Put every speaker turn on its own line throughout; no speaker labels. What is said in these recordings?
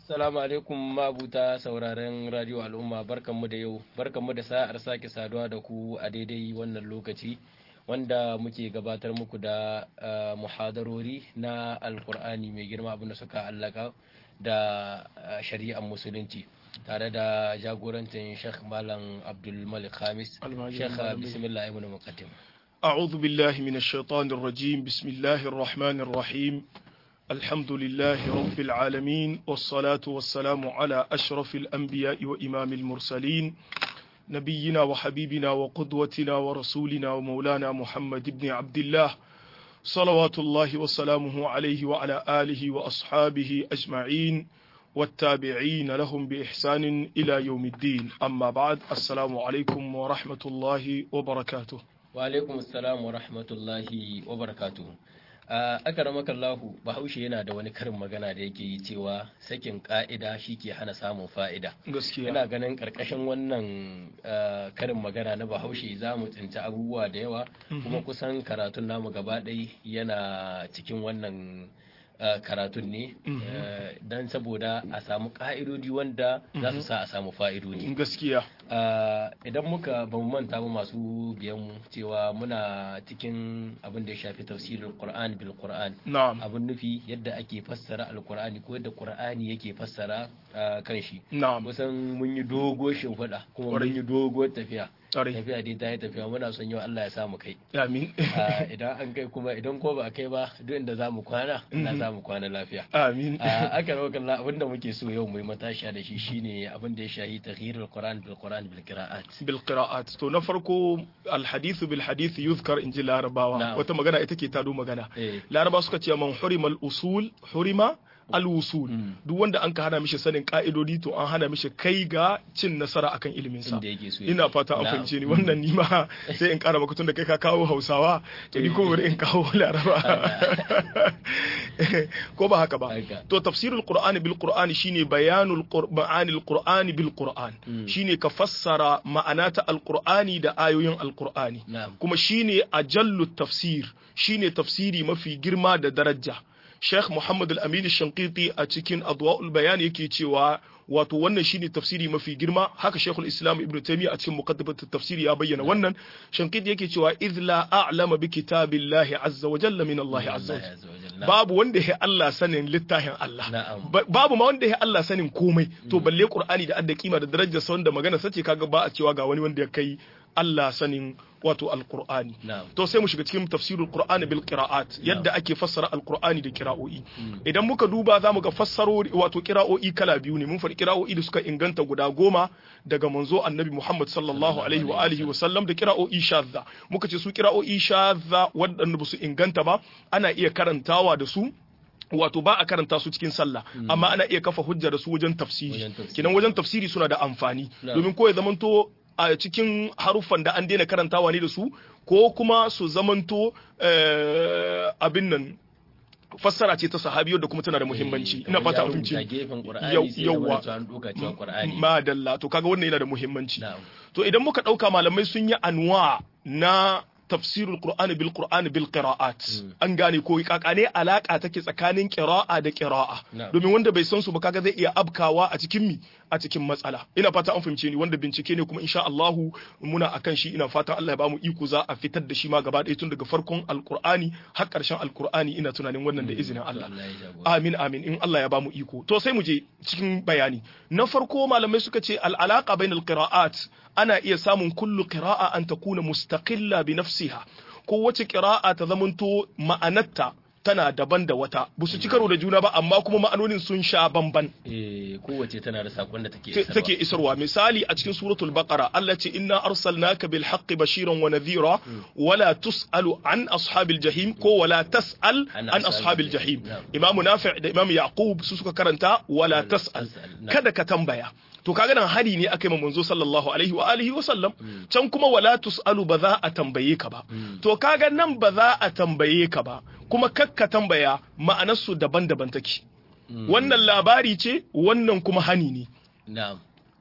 Assalamu alaikum mabuta sauraren Radio Al'umma barkanmu da yau barkanmu da sa'ar sake saduwa da ku a daidai wannan lokaci wanda muke gabatar muku da uh, muhadarori na alkur'ani mai girma abinda suka allaka da uh, shari'ar musulunci tare da jagorancin Sheikh Malam Abdul Malik Khamis Sheikh bismillah ibn muqaddim
أعوذ بالله من الشيطان الرجيم بسم الله الرحمن الرحيم الحمد لله رب العالمين والصلاة والسلام على أشرف الأنبياء وإمام المرسلين نبينا وحبيبنا وقدوتنا ورسولنا ومولانا محمد بن عبد الله صلوات الله وسلامه عليه وعلى آله وأصحابه أجمعين والتابعين لهم بإحسان إلى يوم الدين أما بعد السلام عليكم ورحمة الله وبركاته
wa alaikum assalam wa rahmatullahi wa barakatuhu a akaramaka Allahu bahaushe yana da wani karin magana da yake yi cewa sakin ka'ida shi ke hana samun fa'ida
gaskiya
ina ganin karkashin wannan karin magana na bahaushe za mu tsinci abubuwa da yawa kuma kusan karatun namu gaba ɗaya yana cikin wannan karatun ne don saboda a samu ka'idodi wanda za su sa a samu fa'idodi
gaskiya
idan muka ba mu manta ba masu biyan mu cewa muna cikin abin da ya shafi tafsirin Qur'an bil Qur'an
na'am
abin nufi yadda ake fassara alkur'ani ko yadda Qur'ani yake fassara kan shi
na'am
kusan mun yi dogo shimfiɗa kuma mun
Ƙwarai.
yi dogo tafiya
Ƙwarai.
tafiya dai ta yi tafiya muna son yau Allah ya samu kai
amin
Ah, idan an kai kuma idan ko ba a kai ba duk inda za mu kwana ina za mu kwana lafiya
amin
Ah, aka rawa kalla abinda muke so yau mu yi matashiya da shi shine abin da ya shahi taghyirul Qur'an bil Qur'an bil qira'at
بالقراءات to na farko alhadithu bil hadith yuzkar inji larabawa
Na'am.
wata magana ita ke tado magana
eh
larabawa suka ce man hurima usul hurima al-wusul
Mm.
duk wanda an ka hana mishi sanin ka'idodi to an hana mishi kai ga cin nasara akan ilimin sa
inda yake so ya
ina
kai.
fata an
Na'am.
fahimce ni wannan ni ma sai in kara maka tun da kai ka kawo Hausawa to ni ko bari in kawo Laraba ko ba haka ba
Haka.
to tafsirul qur'ani bil qur'ani shine bayanul qur- ma'anil qur'ani bil qur'an
Mm.
shine ka fassara ma'anata alqur'ani da ayoyin alqur'ani
na'am
kuma shine ajallu tafsir shine tafsiri mafi girma da daraja Sheikh Muhammad Al-Amin Shankiti a cikin Adwa'ul Bayan yake cewa wato wannan shine tafsiri mafi girma haka Sheikhul Islam Ibn Taymiyyah a cikin muqaddimat tafsiri ya bayyana wannan Shankiti yake cewa idh la a'lama bi kitabillahi azza wa jalla min Allah azza wa jalla
azza wa jalla.
babu wanda ya Allah sanin littafin Allah
Na'am.
Ba- babu ma wanda ya Allah sanin komai to balle Qur'ani da adda kima da darajar sa wanda magana sace kaga ba a cewa ga wani wanda ya kai Allah sanin wato alqur'ani
na'am
to sai mu shiga cikin tafsirul qur'ani bil qira'at yadda ake fassara alqur'ani da qira'o'i idan muka duba zamu ga fassarori wato qira'o'i kala biyu ne mun faɗi qira'o'i da suka inganta guda goma daga manzo annabi Muhammad sallallahu alaihi wa alihi wa sallam da qira'o'i shadda muka ce su qira'o'i shadda waɗanda ba su inganta ba ana iya karantawa da su wato ba a karanta su cikin sallah amma ana iya kafa hujja da su wajen tafsiri
Wajen tafsiri.
kinan wajen tafsiri suna da amfani
Na'am.
domin ko ya zamanto a cikin haruffan da an daina karantawa ne da su ko kuma su zamanto eh, abin nan fassara ce ta sahabiyar da kuma tana da muhimmanci ina fata an fahimci
gefen
Yau-
Qur'ani sai
yawwa.
yawwa an doka cewa Qur'ani
madalla to kaga wannan yana da muhimmanci
na'am
to idan muka ɗauka malamai sun yi anwa na tafsirul qur'ani bil qur'ani bil qira'at an gane ko kakane alaka take tsakanin qira'a da qira'a
Na'am.
domin wanda bai san su ba kaga zai iya abkawa a cikin mi a cikin matsala ina fata an fahimce ni wanda bincike ne kuma insha Allah muna akan shi ina fata Allah ya bamu iko za a fitar da shi ma gaba ɗaya tun daga farkon alqur'ani har ƙarshen alqur'ani ina tunanin wannan da izinin
To
Allah
Allah ya jagora
Amin amin in Allah ya bamu iko. To sai mu je cikin bayani. Na farko malamai suka ce al'alaka bainal qira'at ana iya samun kullu qira'a an takuna mustaqilla bi nafsiha. Ko wace qira'a ta zamanto ma'anarta tana daban da wata. Ba su ci karo da juna ba amma kuma ma'anonin sun sha bamban.
eh kowace tana da sakon da take
ta-
isarwa.
take isarwa misali a cikin suratul baqara Allah ce inna arsalnaka bil haqqi bashiran wa nadhira wala tusalu an ashabil jahim ko wala tasal
An
an
ashabil
ashabil jahim
jahim.
imamu nafi' da imamu yaqub su suka karanta wala tasal
tas'al. Na'am.
kada ka tambaya to kaga nan hari ne aka yi ma manzo sallallahu alaihi wa alihi wa sallam can kuma wala tusalu ba za a tambaye ka ba to kaga nan ba za a tambaye ka ba kuma kakka tambaya ma'anarsu daban-daban take wannan labari ce wannan kuma hani ne
na'am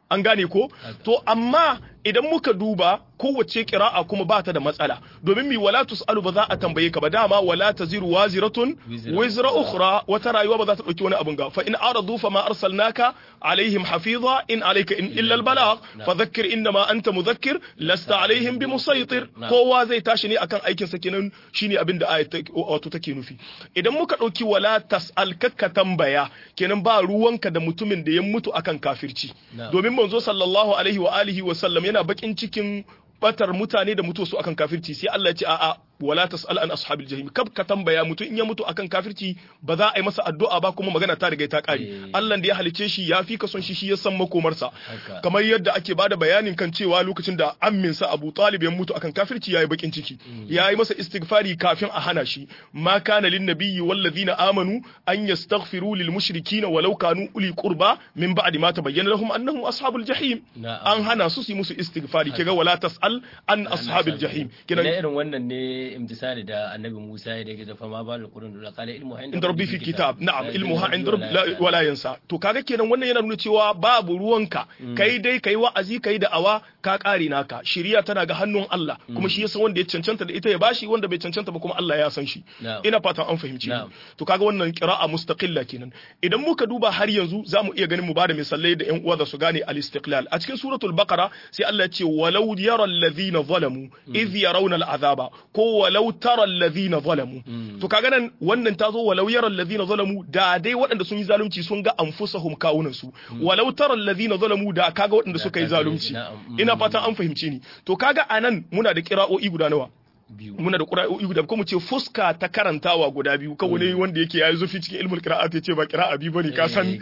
an gane ko to amma idan muka duba kowace kira'a kuma ba ta da matsala domin mi wala tusalu ba za a tambaye ka ba dama wala taziru waziratun wizra ukhra wata rayuwa ba za ta dauki wani abun ga fa in aradu fa ma arsalnaka alaihim hafiza in alayka in illa albalagh fa dhakkir inma anta mudhakkir lasta alaihim bimusaytir kowa zai tashi ne akan aikin sa kenan shine abin da ayat wato take nufi idan muka dauki wala tasal kakka tambaya kenan ba ruwanka da mutumin da ya mutu akan kafirci domin manzo sallallahu alaihi wa alihi wa sallam yana bakin cikin batar mutane da mutu su akan kafirci sai Allah ya ce a'a wala tas'al an ashabil jahim kab ka tambaya mutu in ya mutu akan kafirci ba za a yi masa addu'a ba kuma magana ta riga ta kare Allah da ya halice shi ya fi ka son shi shi ya san makomarsa kamar yadda ake bada bayanin kan cewa lokacin da ammin sa Abu Talib ya mutu akan kafirci yayi bakin ciki yayi masa istighfari kafin a hana shi ma kana lin nabiyyi wal ladina amanu an yastaghfiru lil mushrikin walau kanu uli qurba min ba'di ma tabayyana lahum annahum ashabul jahim an hana su su musu istighfari kiga wala tas'al an ashabil jahim
kidan irin wannan ne imtisali da annabi Musa ya dage da fama ba da Qur'an da kala ilmu
inda rabbi fi kitab na'am ilmuha inda rabbi wala yansa to kaga kenan wannan yana nuna cewa babu ruwanka kai dai kai wa'azi kai da awa ka kare naka shiriya tana ga hannun Allah kuma shi yasa wanda ya cancanta da ita ya bashi wanda bai cancanta ba kuma Allah ya san shi ina fatan an fahimci to kaga wannan qira'a mustaqilla kenan idan muka duba har yanzu zamu iya ganin mu bada misalai da ƴan uwa da su gane al-istiqlal a cikin suratul baqara sai Allah ya ce walau yara alladhina zalamu idh yarawna al-azaba ko walau tara allazina zalamu to kaga nan wannan ta zo walau yara allazina zalamu da dai waɗanda sun yi zalunci sun ga anfusahum kawunan su walau tara allazina zalamu da kaga waɗanda suka yi zalunci ina fatan an fahimce ni to kaga anan muna da kira'o'i guda nawa muna da ƙura'o'i guda ko mu ce fuska ta karantawa guda biyu kawai ne wanda yake yayi zufi cikin ilmul qira'at ya ce ba qira'a bi bane ka san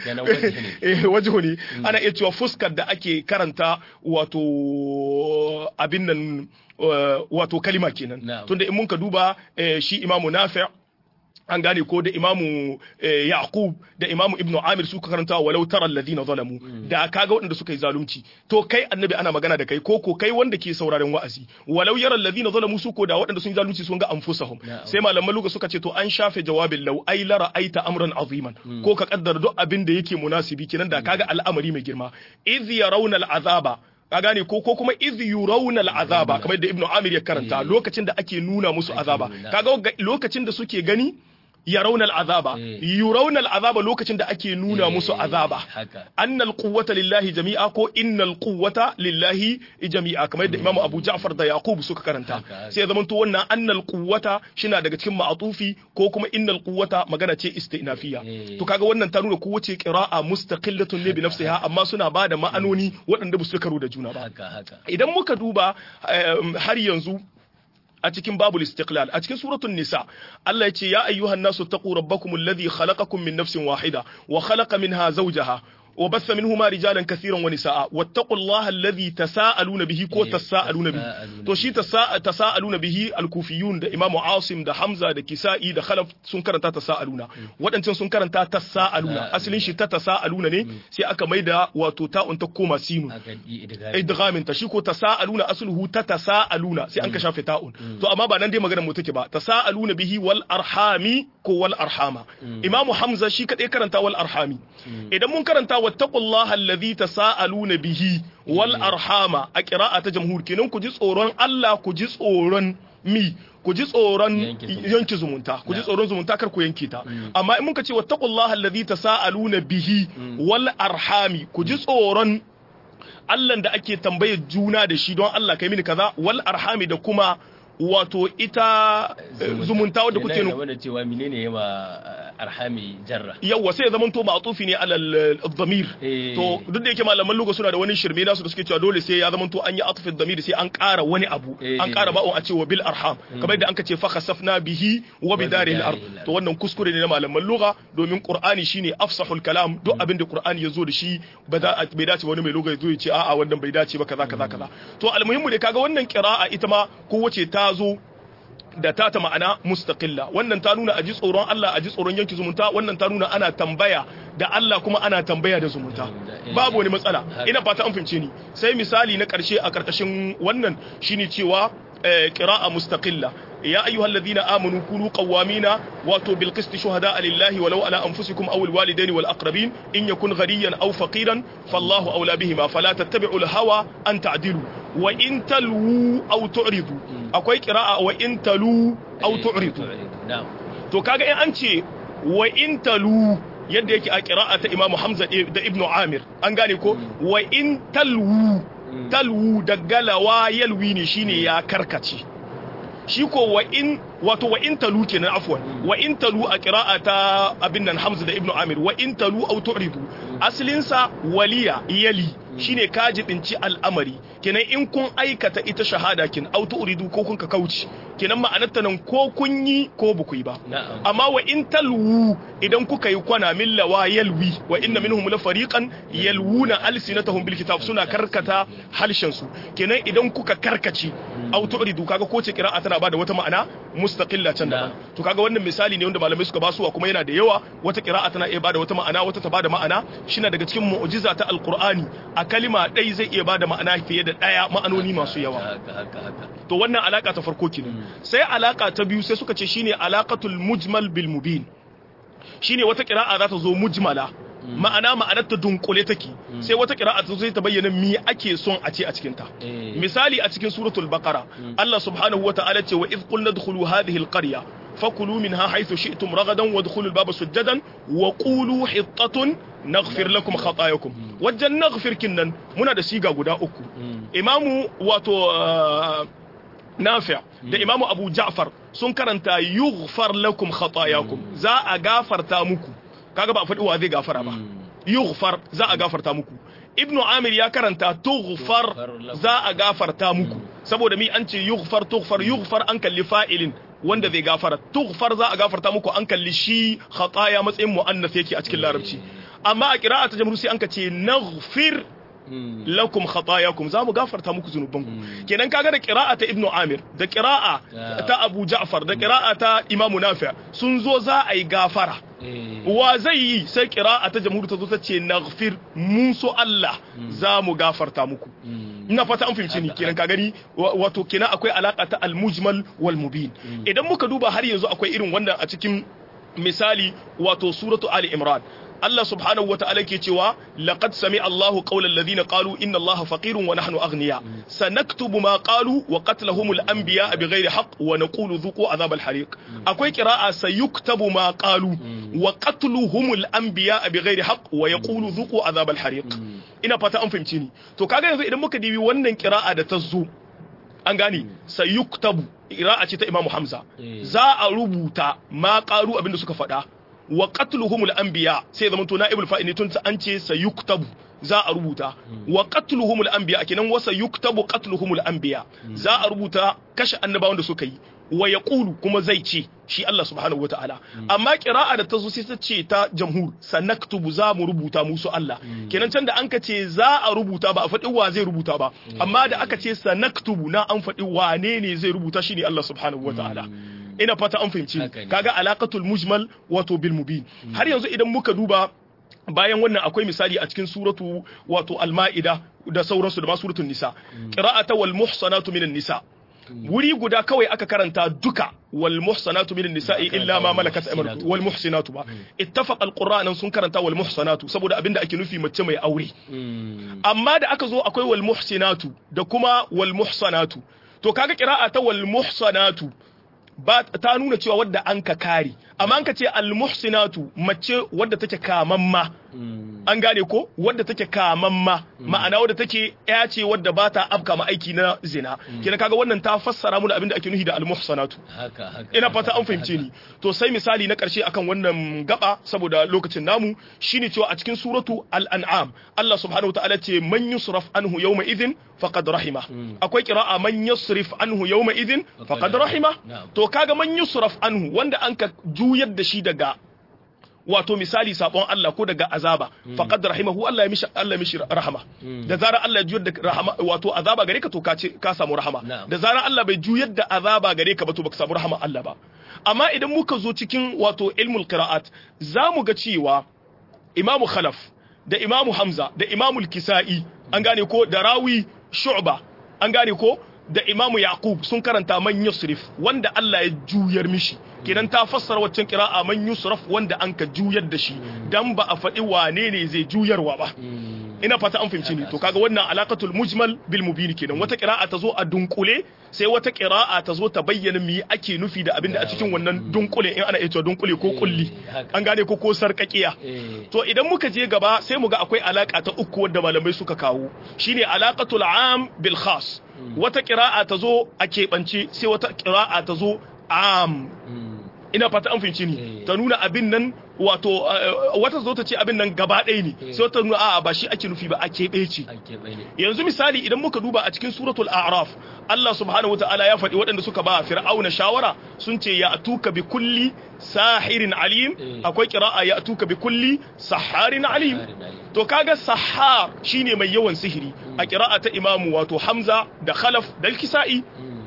eh wajihu ne ana iya cewa fuskar da ake karanta wato abin nan wato kalima kenan tunda in mun ka duba shi imamu nafi' an gane ko da imamu yaqub da imamu ibnu amir suka karanta walau tara alladhina zalamu da kaga waɗanda suka yi zalunci to kai annabi ana magana da kai ko ko kai wanda ke sauraren wa'azi walau yara alladhina zalamu su ko da waɗanda sun yi zalunci sun ga anfusahum sai malaman luga suka ce to an shafe jawabin law ai la ra'aita amran aziman ko ka kaddara duk abin da yake munasibi kenan da kaga al'amari mai girma idh yarawna al'azaba ka gane ko ko kuma iz yurawna al'azaba kamar da ibnu amir ya karanta lokacin da ake nuna musu azaba kaga lokacin da suke gani yarawna al'azaba yurawna al'azaba lokacin da ake nuna musu azaba annal quwwata lillahi jami'a ko innal quwwata lillahi jami'a kamar yadda imamu abu ja'far da yaqub suka karanta sai ya zamanto wannan annal quwwata shina daga cikin ma'atufi ko kuma innal quwwata magana ce istinafiya to kaga wannan ta nuna kowace qira'a mustaqillatun ne bi nafsiha amma suna bada ma'anoni waɗanda ba su karo da juna ba idan muka duba har yanzu a cikin babul istiqlal a cikin suratul nisa Allah ya ce ya ayyuhan nasu taqu rabbakum alladhi khalaqakum min nafsin wahida wa khalaqa minha zawjaha وبث منهما رجالا كثيرا ونساء واتقوا الله الذي تساءلون به كو تساءلون به to shi tasa'aluna bihi al-kufiyun da imamu asim da hamza da kisa'i da khalaf sun karanta tasa'aluna waɗancan sun karanta tasa'aluna asalin shi ta tasa'aluna ne sai aka maida wato ta'un ta koma sinu idghamin ta shi ko tasa'aluna asluhu ta tasa'aluna sai an ka shafe ta'un to amma ba nan dai maganar mu take ba tasa'aluna bihi wal arhami ko wal arhama imamu hamza shi kadai karanta wal arhami idan mun karanta wattaqullaha alladhi tasaaluna bihi wal arhama a qira'a ta jamhur kenan ku ji tsoron Allah ku ji tsoron mi ku ji tsoron yanki zumunta ku ji tsoron zumunta kar ku yanke ta amma in muka ce wattaqullaha alladhi tasaaluna bihi wal arhami ku ji tsoron Allah da ake tambayar juna da shi don Allah kai mini kaza wal arhami da kuma wato ita zumunta wadda kuke
nuna da cewa menene yawa arhami jarra
yawa sai ya zama to ma'tufi ne alal dhamir to duk da yake malaman lugha suna da wani shirme nasu da suke cewa dole sai ya zama to an yi atfi dhamir sai an ƙara wani abu an ƙara ba'un a cewa bil arham kamar yadda an kace fa khasafna bihi wa bidarihi al-ard to wannan kuskure ne na malaman lugha domin qur'ani shine afsahul kalam duk abin da qur'ani ya zo da shi ba bai dace wani mai lugha ya zo ya ce a'a wannan bai dace ba kaza kaza kaza to almuhimmu ne kaga wannan qira'a ita ma kowace ta zo da ta ta ma'ana mustaqilla wannan ta nuna aji tsoron Allah aji tsoron yanki zumunta wannan ta nuna ana tambaya da Allah kuma ana tambaya da zumunta babu wani matsala ina fata an fahimce ni sai misali na karshe a karkashin wannan shine cewa qira'a mustaqilla ya ayyuhal ladina amanu kunu qawwamina wato bil qist shuhada lillahi walau ala anfusikum aw al walidaini wal aqrabin in yakun ghaniyan aw faqiran fallahu awla bihima fala tattabi'u al hawa an ta'dilu wa in talu aw tu'ridu akwai qira'a wa in talu aw tu'ridu
na'am
to kaga in an ce wa in talu yadda yake a qira'a ta Imam Hamza da Ibn Amir an gane ko wa in talwu talwu da galawa yalwi ne shine ya karkace shi ko wa in wato wa in talu kenan afwan wa in talu a qira'a ta abin nan Hamza da Ibn Amir wa in talu aw tu'ridu aslin sa waliya yali shine ka jibinci al'amari kenan in kun aikata ita shahada kin aw tu'ridu ko kun ka kauci kenan ma'anarta nan ko kun yi ko ba ku yi ba
na'am
amma wa in talwu idan kuka yi kwana min lawa yalwi wa inna minhum la fariqan yalwuna alsinatahum bil kitab suna karkata halshen su kenan idan kuka karkace aw tu'ridu kaga ko ce qira'a tana bada wata ma'ana mustaqilla can da to kaga wannan misali ne wanda malamai suka basuwa kuma yana da yawa wata qira'a tana iya bada wata ma'ana wata ta bada ma'ana shine daga cikin mu'jiza ta alqur'ani a kalima ɗai zai iya bada ma'ana fiye da ɗaya ma'anoni masu yawa
haka haka haka
to wannan alaka ta farko kenan sai alaka ta biyu sai suka ce shine alaqatul mujmal bil mubin shine wata qira'a za ta zo mujmala ma'ana ma'anar ta dunkule take sai wata qira'a ta zo sai ta bayyana me ake son a ce a cikin ta
eh
misali a cikin suratul baqara Allah subhanahu wata'ala ce wa idh qulna dkhulu hadhihi alqarya fakulu minha haythu shi'tum ragadan wadkhulu albaba sujadan wa qulu hittatun naghfir lakum khatayakum wajen naghfir kinnan muna da siga guda uku imamu wato uh, nafi' da imamu abu ja'far sun karanta yughfar lakum khatayakum za a gafarta muku kaga ba a faɗi wa zai gafara ba yughfar za a gafarta muku ibnu amir ya karanta tughfar za a gafarta muku saboda mi an ce yughfar tughfar yughfar an kalli fa'ilin wanda zai gafara tughfar za a gafarta muku an kalli shi khataya matsayin muannas yake a cikin larabci amma a qira'a ta jamhur sai an ka ce naghfir lakum khatayakum za mu gafarta muku zunubanku kenan kaga da qira'a ta ibnu amir da qira'a ta abu ja'far da qira'a ta imamu nafi' sun zo za a yi gafara
eh
wa zai yi sai qira'a ta jamhur ta zo ta ce naghfir mun so Allah za mu gafarta muku ina fata an fahimci ni kenan ka gani wa- wato kenan akwai alaka ta al-mujmal wal mubin idan muka duba har yanzu akwai irin wanda a cikin misali wato suratu ali imran Allah subhanahu wa ta'ala ke cewa laqad sami Allahu qawla alladhina qalu inna Allaha faqirun wa nahnu aghniya sanaktubu ma qalu wa qatlahumul anbiya bighairi haqq wa naqulu dhuqu adhab al-hariq akwai qira'a sayuktabu ma qalu wa qatluhumul anbiya bighairi haqq wa yaqulu dhuqu adhab al-hariq ina fata an fahimci ni to kaga yanzu idan muka dibi wannan qira'a da ta zo an gane sayuktabu qira'a ce ta Imam Hamza
Eh.
za a rubuta ma qalu abinda suka faɗa wa qatluhumul anbiya sai zaman to naibul fa'il ne tun ta an ce sayuktabu za a rubuta wa qatluhumul anbiya kenan wa sayuktabu qatluhumul anbiya za a rubuta kashe annabawan da suka yi wa yaqulu kuma zai ce shi Allah subhanahu wataala amma qira'a da ta zo sai ta ce ta jamhur sanaktubu za mu rubuta musu Allah kenan can da an ka ce za a rubuta ba a faɗi wa zai rubuta ba amma da aka ce sanaktubu na an faɗi wane ne zai rubuta shi ne Allah subhanahu wataala ina fata an fahimci ni.
Haka ne.
kaga alaqatul mujmal wato bil mubin har yanzu idan muka duba bayan wannan akwai misali a cikin suratu wato al-ma'ida da sauransu da ma suratul nisa qira'ata wal muhsanatu minan nisa wuri guda kawai aka karanta duka wal muhsanatu minan nisa'i
Ba
illa ma
karanta
malakat
wal
aymanukum
muhsinatu.
wal muhsinatu ba ittafaqa al-qur'an sun karanta wal muhsanatu saboda abinda ake nufi mace mai aure amma da aka zo akwai wal muhsinatu da kuma wal muhsanatu to kaga qira'a ta wal muhsanatu ba ta nuna cewa wadda an ka kare amma an ka ce al muhsinatu mace wadda take kamamma an gane ko wadda take kamamma ma'ana wadda take ya ce wadda ba ta afka ma aiki na zina kenan kaga wannan ta fassara mu da abin da ake nufi da al muhsanatu
haka haka
ina fata an fahimce ni to sai misali na karshe akan wannan gaba saboda lokacin namu shine cewa a cikin suratu al-an'am Allah subhanahu wataala ce man yusraf anhu yawma idhin faqad rahima akwai qira'a man yusrif anhu yawma idhin faqad rahima
Na'am.
to kaga man yusraf anhu wanda an ka juyar da shi daga wato misali sabon Allah ko daga azaba faqad rahimahu Allah ya mishi Allah ya mishi rahama da zarar Allah ya juyar da rahama wato azaba gare ka to ka ce ka samu rahama
Na'am.
da zarar Allah bai juyar da azaba gare ka ba to baka samu rahama Allah ba amma idan muka zo cikin wato ilmul qira'at zamu ga cewa Imam Khalaf da Imam Hamza da Imam Kisa'i an gane ko da rawi Shu'ba an gane ko da imamu yaqub sun karanta man yusrif wanda Allah ya juyar mishi kenan ta fassara waccan qira'a man yusraf wanda an ka juyar da shi dan ba a faɗi wane ne zai juyarwa ba ina fata an fahimci ni to kaga wannan alaqatul mujmal bil mubin kenan wata qira'a ta zo a dunkule sai wata qira'a ta zo ta bayyana me ake nufi da abinda a cikin wannan dunkule in ana ita dunkule ko kulli an gane ko ko sarkakiya to idan muka je gaba sai mu ga akwai alaka ta uku wadda malamai suka kawo shine alaqatul am bil khas wata qira'a ta zo a keɓance sai wata qira'a ta zo am ina fata an fahimci ni ta nuna abin nan wato wata zo ta ce abin nan gaba ɗaya ne sai wata nuna a'a ba shi ake nufi ba a keɓe ce yanzu misali idan muka duba a cikin suratul a'raf Allah subhanahu wataala ya faɗi waɗanda suka ba fir'auna shawara sun ce ya atuka bi kulli sahirin alim akwai qira'a ya atuka bi kulli saharin alim to kaga sahar shine mai yawan sihiri a qira'a ta imamu wato hamza da khalaf da kisa'i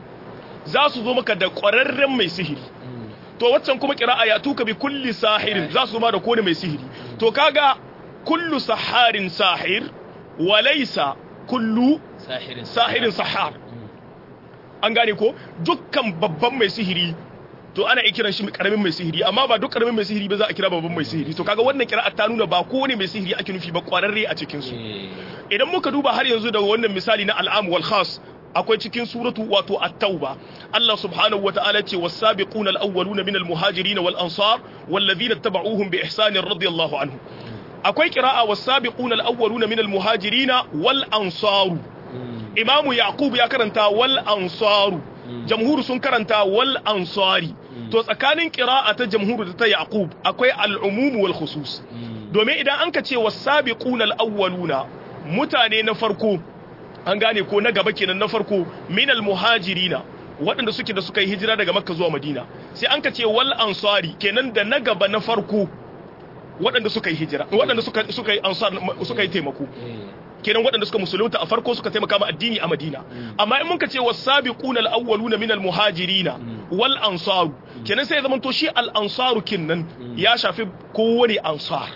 za su zo maka da ƙwararren mai sihiri to waccan kuma kira'a ya tuka bi kulli sahirin za su ma da kone mai sihiri to kaga kullu saharin sahir wa laysa kullu sahirin sahar an gane ko dukkan babban mai sihiri to ana iya kiran shi karamin mai sihiri amma ba duk karamin mai sihiri ba za a kira babban mai sihiri to kaga wannan kira'a ta nuna ba kowane mai sihiri ake nufi ba kwararre a cikin su idan muka duba har yanzu da wannan misali na al'am wal khas akwai cikin suratu wato at-tauba Allah subhanahu wata'ala ce was-sabiquna al-awwaluna minal muhajirin wal ansar wallazina tabauhum bi ihsanin radiyallahu anhu akwai qira'a was-sabiquna al-awwaluna minal muhajirin wal ansar Imam Yaqub ya karanta wal ansar jamhur sun karanta wal ansari to tsakanin qira'a ta jamhur da ta Yaqub akwai al-umum wal khusus domin idan an ka ce was-sabiquna al-awwaluna mutane na farko an gane ko na gaba kenan na farko minal muhajirina waɗanda suke da suka yi hijira daga makka zuwa madina sai an ka ce wal ansari kenan da na gaba na farko waɗanda suka yi hijira waɗanda suka suka yi ansar suka yi taimako kenan waɗanda suka musulunta a farko suka taimaka ma addini a madina amma in mun ka ce wasabiquna al-awwaluna minal muhajirina wal ansaru kenan sai ya zama to shi al ansaru kinnan ya shafi kowane ansar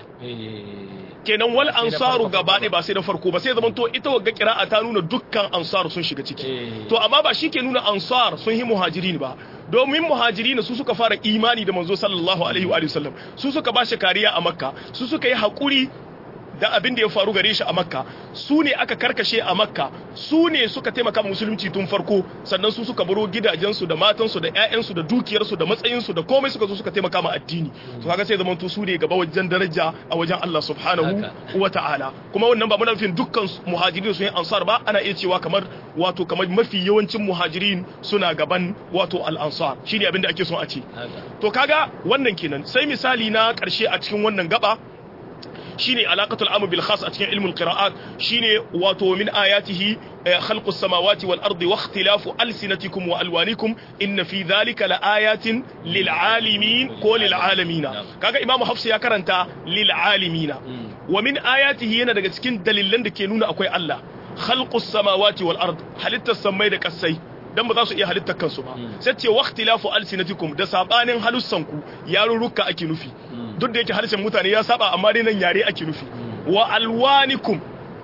kenan wal ansaru gaba ɗaya ba sai na farko ba sai zaman to ita wagga kira'a ta nuna dukkan ansaru sun shiga ciki to amma ba shi ke nuna ansar sun yi muhajirin ba domin muhajirin su suka fara imani da manzo sallallahu alaihi wa sallam su suka ba shi kariya a makka su suka yi haƙuri da abin da ya faru gare shi a makka su ne aka karkashe a makka su ne suka taimaka musulunci tun farko sannan su suka baro gidajensu da matansu da ƴaƴansu da dukiyarsu da matsayinsu da komai suka zo suka taimaka ma addini to kaga sai zaman to su ne gaba wajen daraja a wajen Allah subhanahu wa ta'ala kuma wannan ba muna nufin dukkan muhajirin sun yi ansar ba ana iya cewa kamar wato kamar mafi yawancin muhajirin suna gaban wato al-ansar shine abin da ake son a ce to kaga wannan kenan sai misali na karshe a cikin wannan gaba shine alaqatul amr bil khas a cikin ilmul qira'at shine wato min ayatihi khalqus samawati wal ardi wa ikhtilafu alsinatikum wa alwanikum inna fi dhalika la ayatin lil alimin ko lil alamin kaga imamu hafs ya karanta lil alamin wa min ayatihi yana daga cikin dalilan da ke nuna akwai Allah khalqus samawati wal ard halittar samai da kasai dan ba za su iya halittar kansu ba sai ce waqtilafu alsinatikum da sabanin halussanku yarurruka ake nufi duk da yake harshen mutane ya saba amma dai nan yare ake nufi wa alwanikum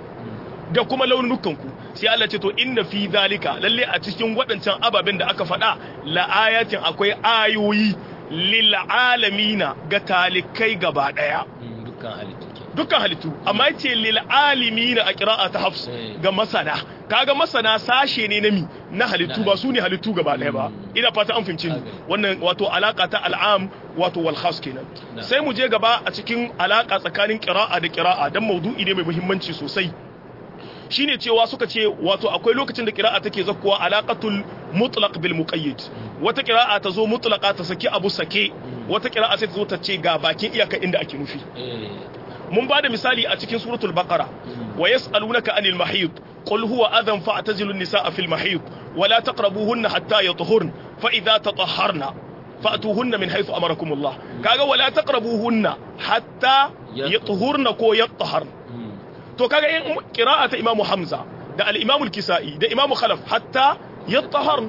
da kuma launukanku sai Allah ce to inna fi zalika lalle a cikin waɗancan ababen da aka faɗa la ayatin akwai ayoyi lil alamina ga talikai gaba daya
dukkan halittu
dukkan halittu amma yace lil alimina a qira'a ta hafs ga masana kaga masana sashe ne na mi na halittu ba su ne halittu gaba ɗaya ba ina fata an fahimci ni wannan wato alaka ta al'am wato wal khas kenan sai mu je gaba a cikin alaka tsakanin qira'a da qira'a dan maudu'i ne mai muhimmanci sosai shine cewa suka ce wato akwai lokacin da qira'a take zakkuwa alaqatul mutlaq bil muqayyid wata qira'a ta zo mutlaqa ta saki abu sake wata qira'a sai ta zo ta ce ga bakin iyaka inda ake nufi mun ba da misali a cikin suratul baqara wa yas'alunaka anil mahid qul huwa adhan fa'tazilu an-nisaa fil mahid wa la taqrabuhunna hatta yatahurn fa idha tatahharna fa'tuhunna min haythu amarakum Allah kaga wa la taqrabuhunna hatta yatahurna ko yataharna to kaga in qira'ata imamu hamza da al-imamu al-kisa'i da imamu khalaf hatta yatahharn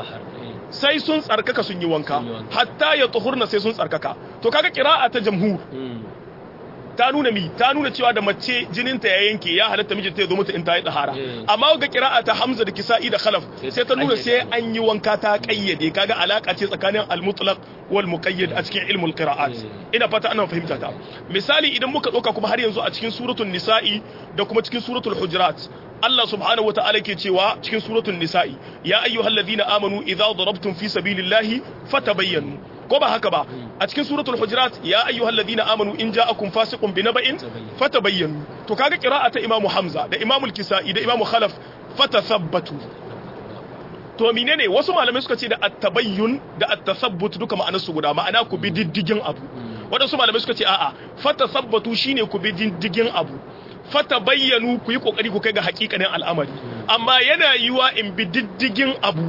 sai sun tsarkaka sun yi wanka hatta yatahurna sai sun tsarkaka to kaga qira'a ta jamhur ta nuna mi ta nuna cewa da mace jininta ya yanke ya halatta mijinta ya zo mata in ta yi dahara
Eh.
amma ga kira'a ta Hamza da Kisa'i da Khalaf
Sai
sai ta nuna
kayyade.
sai an yi wanka ta kayyade kaga alaka ce tsakanin al-mutlaq wal muqayyad a cikin ilmul qira'at
Eh.
ina fata ana fahimta ta misali idan muka ɗauka kuma har yanzu a cikin suratul nisa'i da kuma cikin suratul hujurat Allah subhanahu wa ta'ala ke cewa cikin suratul nisa'i ya ayyuhalladhina amanu idza darabtum fi sabilillahi fatabayyanu ko ba haka ba a cikin suratul hujurat ya ayyuhalladhina amanu in ja'akum fasiqun binaba'in fatabayyanu to kaga qira'ata imamu hamza da imamu al-kisa'i da imamu khalaf fatathabbatu to menene wasu malamai suka ce da at-tabayyun da at-tathabbut duka ma'anar su guda ma'ana ku bi diddigin abu wadansu malamai suka ce a'a fatathabbatu shine ku bi diddigin abu fatabayyanu ku yi kokari ku kai ga hakikanin al'amari amma yana yiwa in bi diddigin abu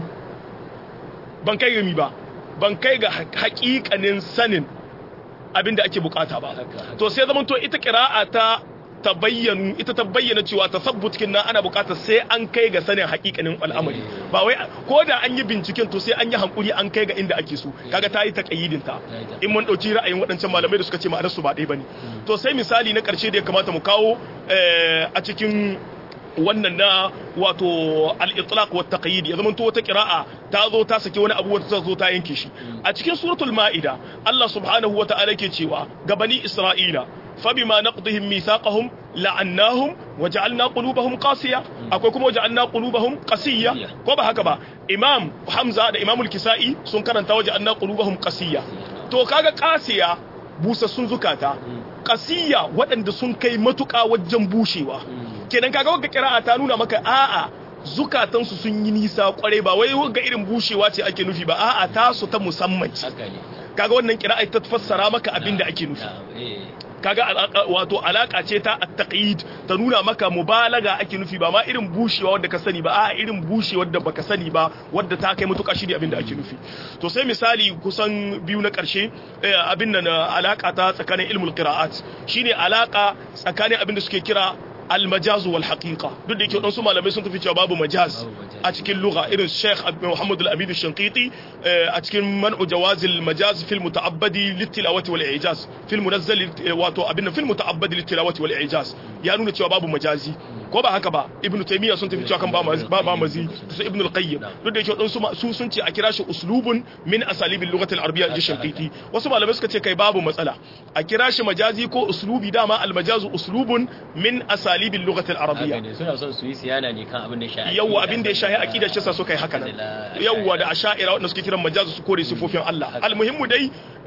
ban kai ga mi ba ban kai ga hakikanin sanin abin da ake bukata ba
Haka.
to sai zaman to ita qira'a ta tabayyanu ita ta bayyana cewa tasabbut kin nan ana bukatar sai an kai ga sanin hakikanin al'amari ba wai ko da an yi binciken to sai an yi hankuri an kai ga inda ake so kaga ta yi taqayyidin ta in mun dauki ra'ayin waɗancan malamai da suka ce ma'anar su ba ɗaya bane to sai misali na ƙarshe da ya kamata mu kawo eh, a cikin wannan na wato al-itlaq wa taqyid ya zamanto wata qira'a ta zo ta saki wani abu wata ta zo ta yanke shi a cikin suratul ma'ida Allah subhanahu wa ta'ala ke cewa ga bani isra'ila fabima naqdihim mithaqahum la'annahum wa ja'alna qulubahum qasiya akwai kuma ja'alna qulubahum qasiya ko ba haka ba imam hamza da imamul kisa'i sun karanta wa ja'alna qulubahum qasiya to kaga qasiya busassun zukata qasiya waɗanda sun kai matuƙa wajen bushewa kenan kaga wagga kira'a ta nuna maka a'a zukatansu sun yi nisa kwarai ba wai wagga irin bushewa ce ake nufi ba a'a tasu ta musamman ce
haka ne
kaga wannan kira'a ta fassara maka abin da ake nufi
Na'am, eh.
kaga alaka- wato alaka ce ta at-taqyid ta nuna maka mubalaga ake nufi ba ma irin bushewa wadda ka sani ba a irin bushewa wadda baka sani ba wadda ta kai mutuka shi ne abin da ake nufi to sai misali kusan biyu na karshe eh, abin nan eh, alaka ta tsakanin ilmul qira'at shine alaka tsakanin abin da suke kira al-majaz wal haqiqa duk da yake wadansu malamai sun tafi cewa babu majaz
Babu majaz.
a cikin lugha irin Sheikh Muhammad Al-Amin Al-Shanqiti eh, a cikin man'u jawaz al-majaz fil muta'abbadi lit-tilawati wal i'jaz fil munazzal eh, wato abin fil muta'abbadi lit-tilawati wal i'jaz ya nuna cewa babu majazi ko ba haka ba Ibn Taymiyyah sun tafi cewa kan ba mazi ba ba mazi su Ibn Al-Qayyim duk da yake wadansu ma- su sun ce a kira shi uslubun min asalibil lughati al-arabiyya ji Shanqiti wasu malamai suka ce kai babu matsala a kira shi majazi ko uslubi dama al-majazu uslubun min asalibil lughati al-arabiyya
haka ne suna son su yi siyana ne kan abin da ya shahi
yawwa abin da ya shahi aqida shi sa suka yi haka nan yawwa da asha'ira wanda suke kiran majazu su kore sifofin Allah almuhimmu dai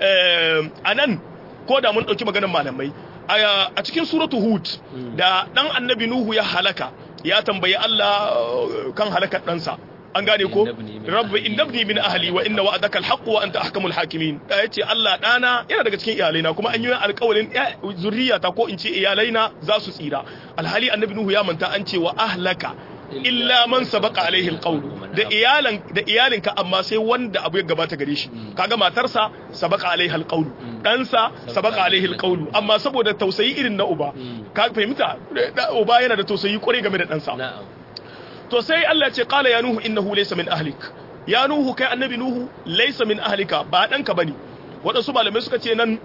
eh, anan ko da mun dauki maganar malamai a a cikin suratu hud da dan annabi nuhu ya halaka ya tambayi Allah eh, kan halakar ɗansa an gane ko
Innabni min
rabbi
ahli.
innabni min ahli wa inna wa'adaka alhaq wa anta ahkamul hakimin da yace Allah dana yana daga cikin iyalaina kuma an yi alƙawarin ya- zurriyata ko in ce iyalaina za su tsira alhali annabi nuhu ya manta an ce wa ahlaka illa man sabaqa alaihi alqawl da iyalan da iyalinka amma sai wanda abu ya gabata gare shi kaga matarsa sabaqa alaihi alqawl ɗansa sabaqa alaihi alqawl amma saboda tausayi irin na uba ka fahimta da- uba yana da tausayi kwarai game da ɗansa
na'am
to sai Allah ce qala ya nuhu innahu laysa min ahlik ya nuhu kai annabi nuhu laysa min ahlika ba danka bane wadansu malamai suka ce nan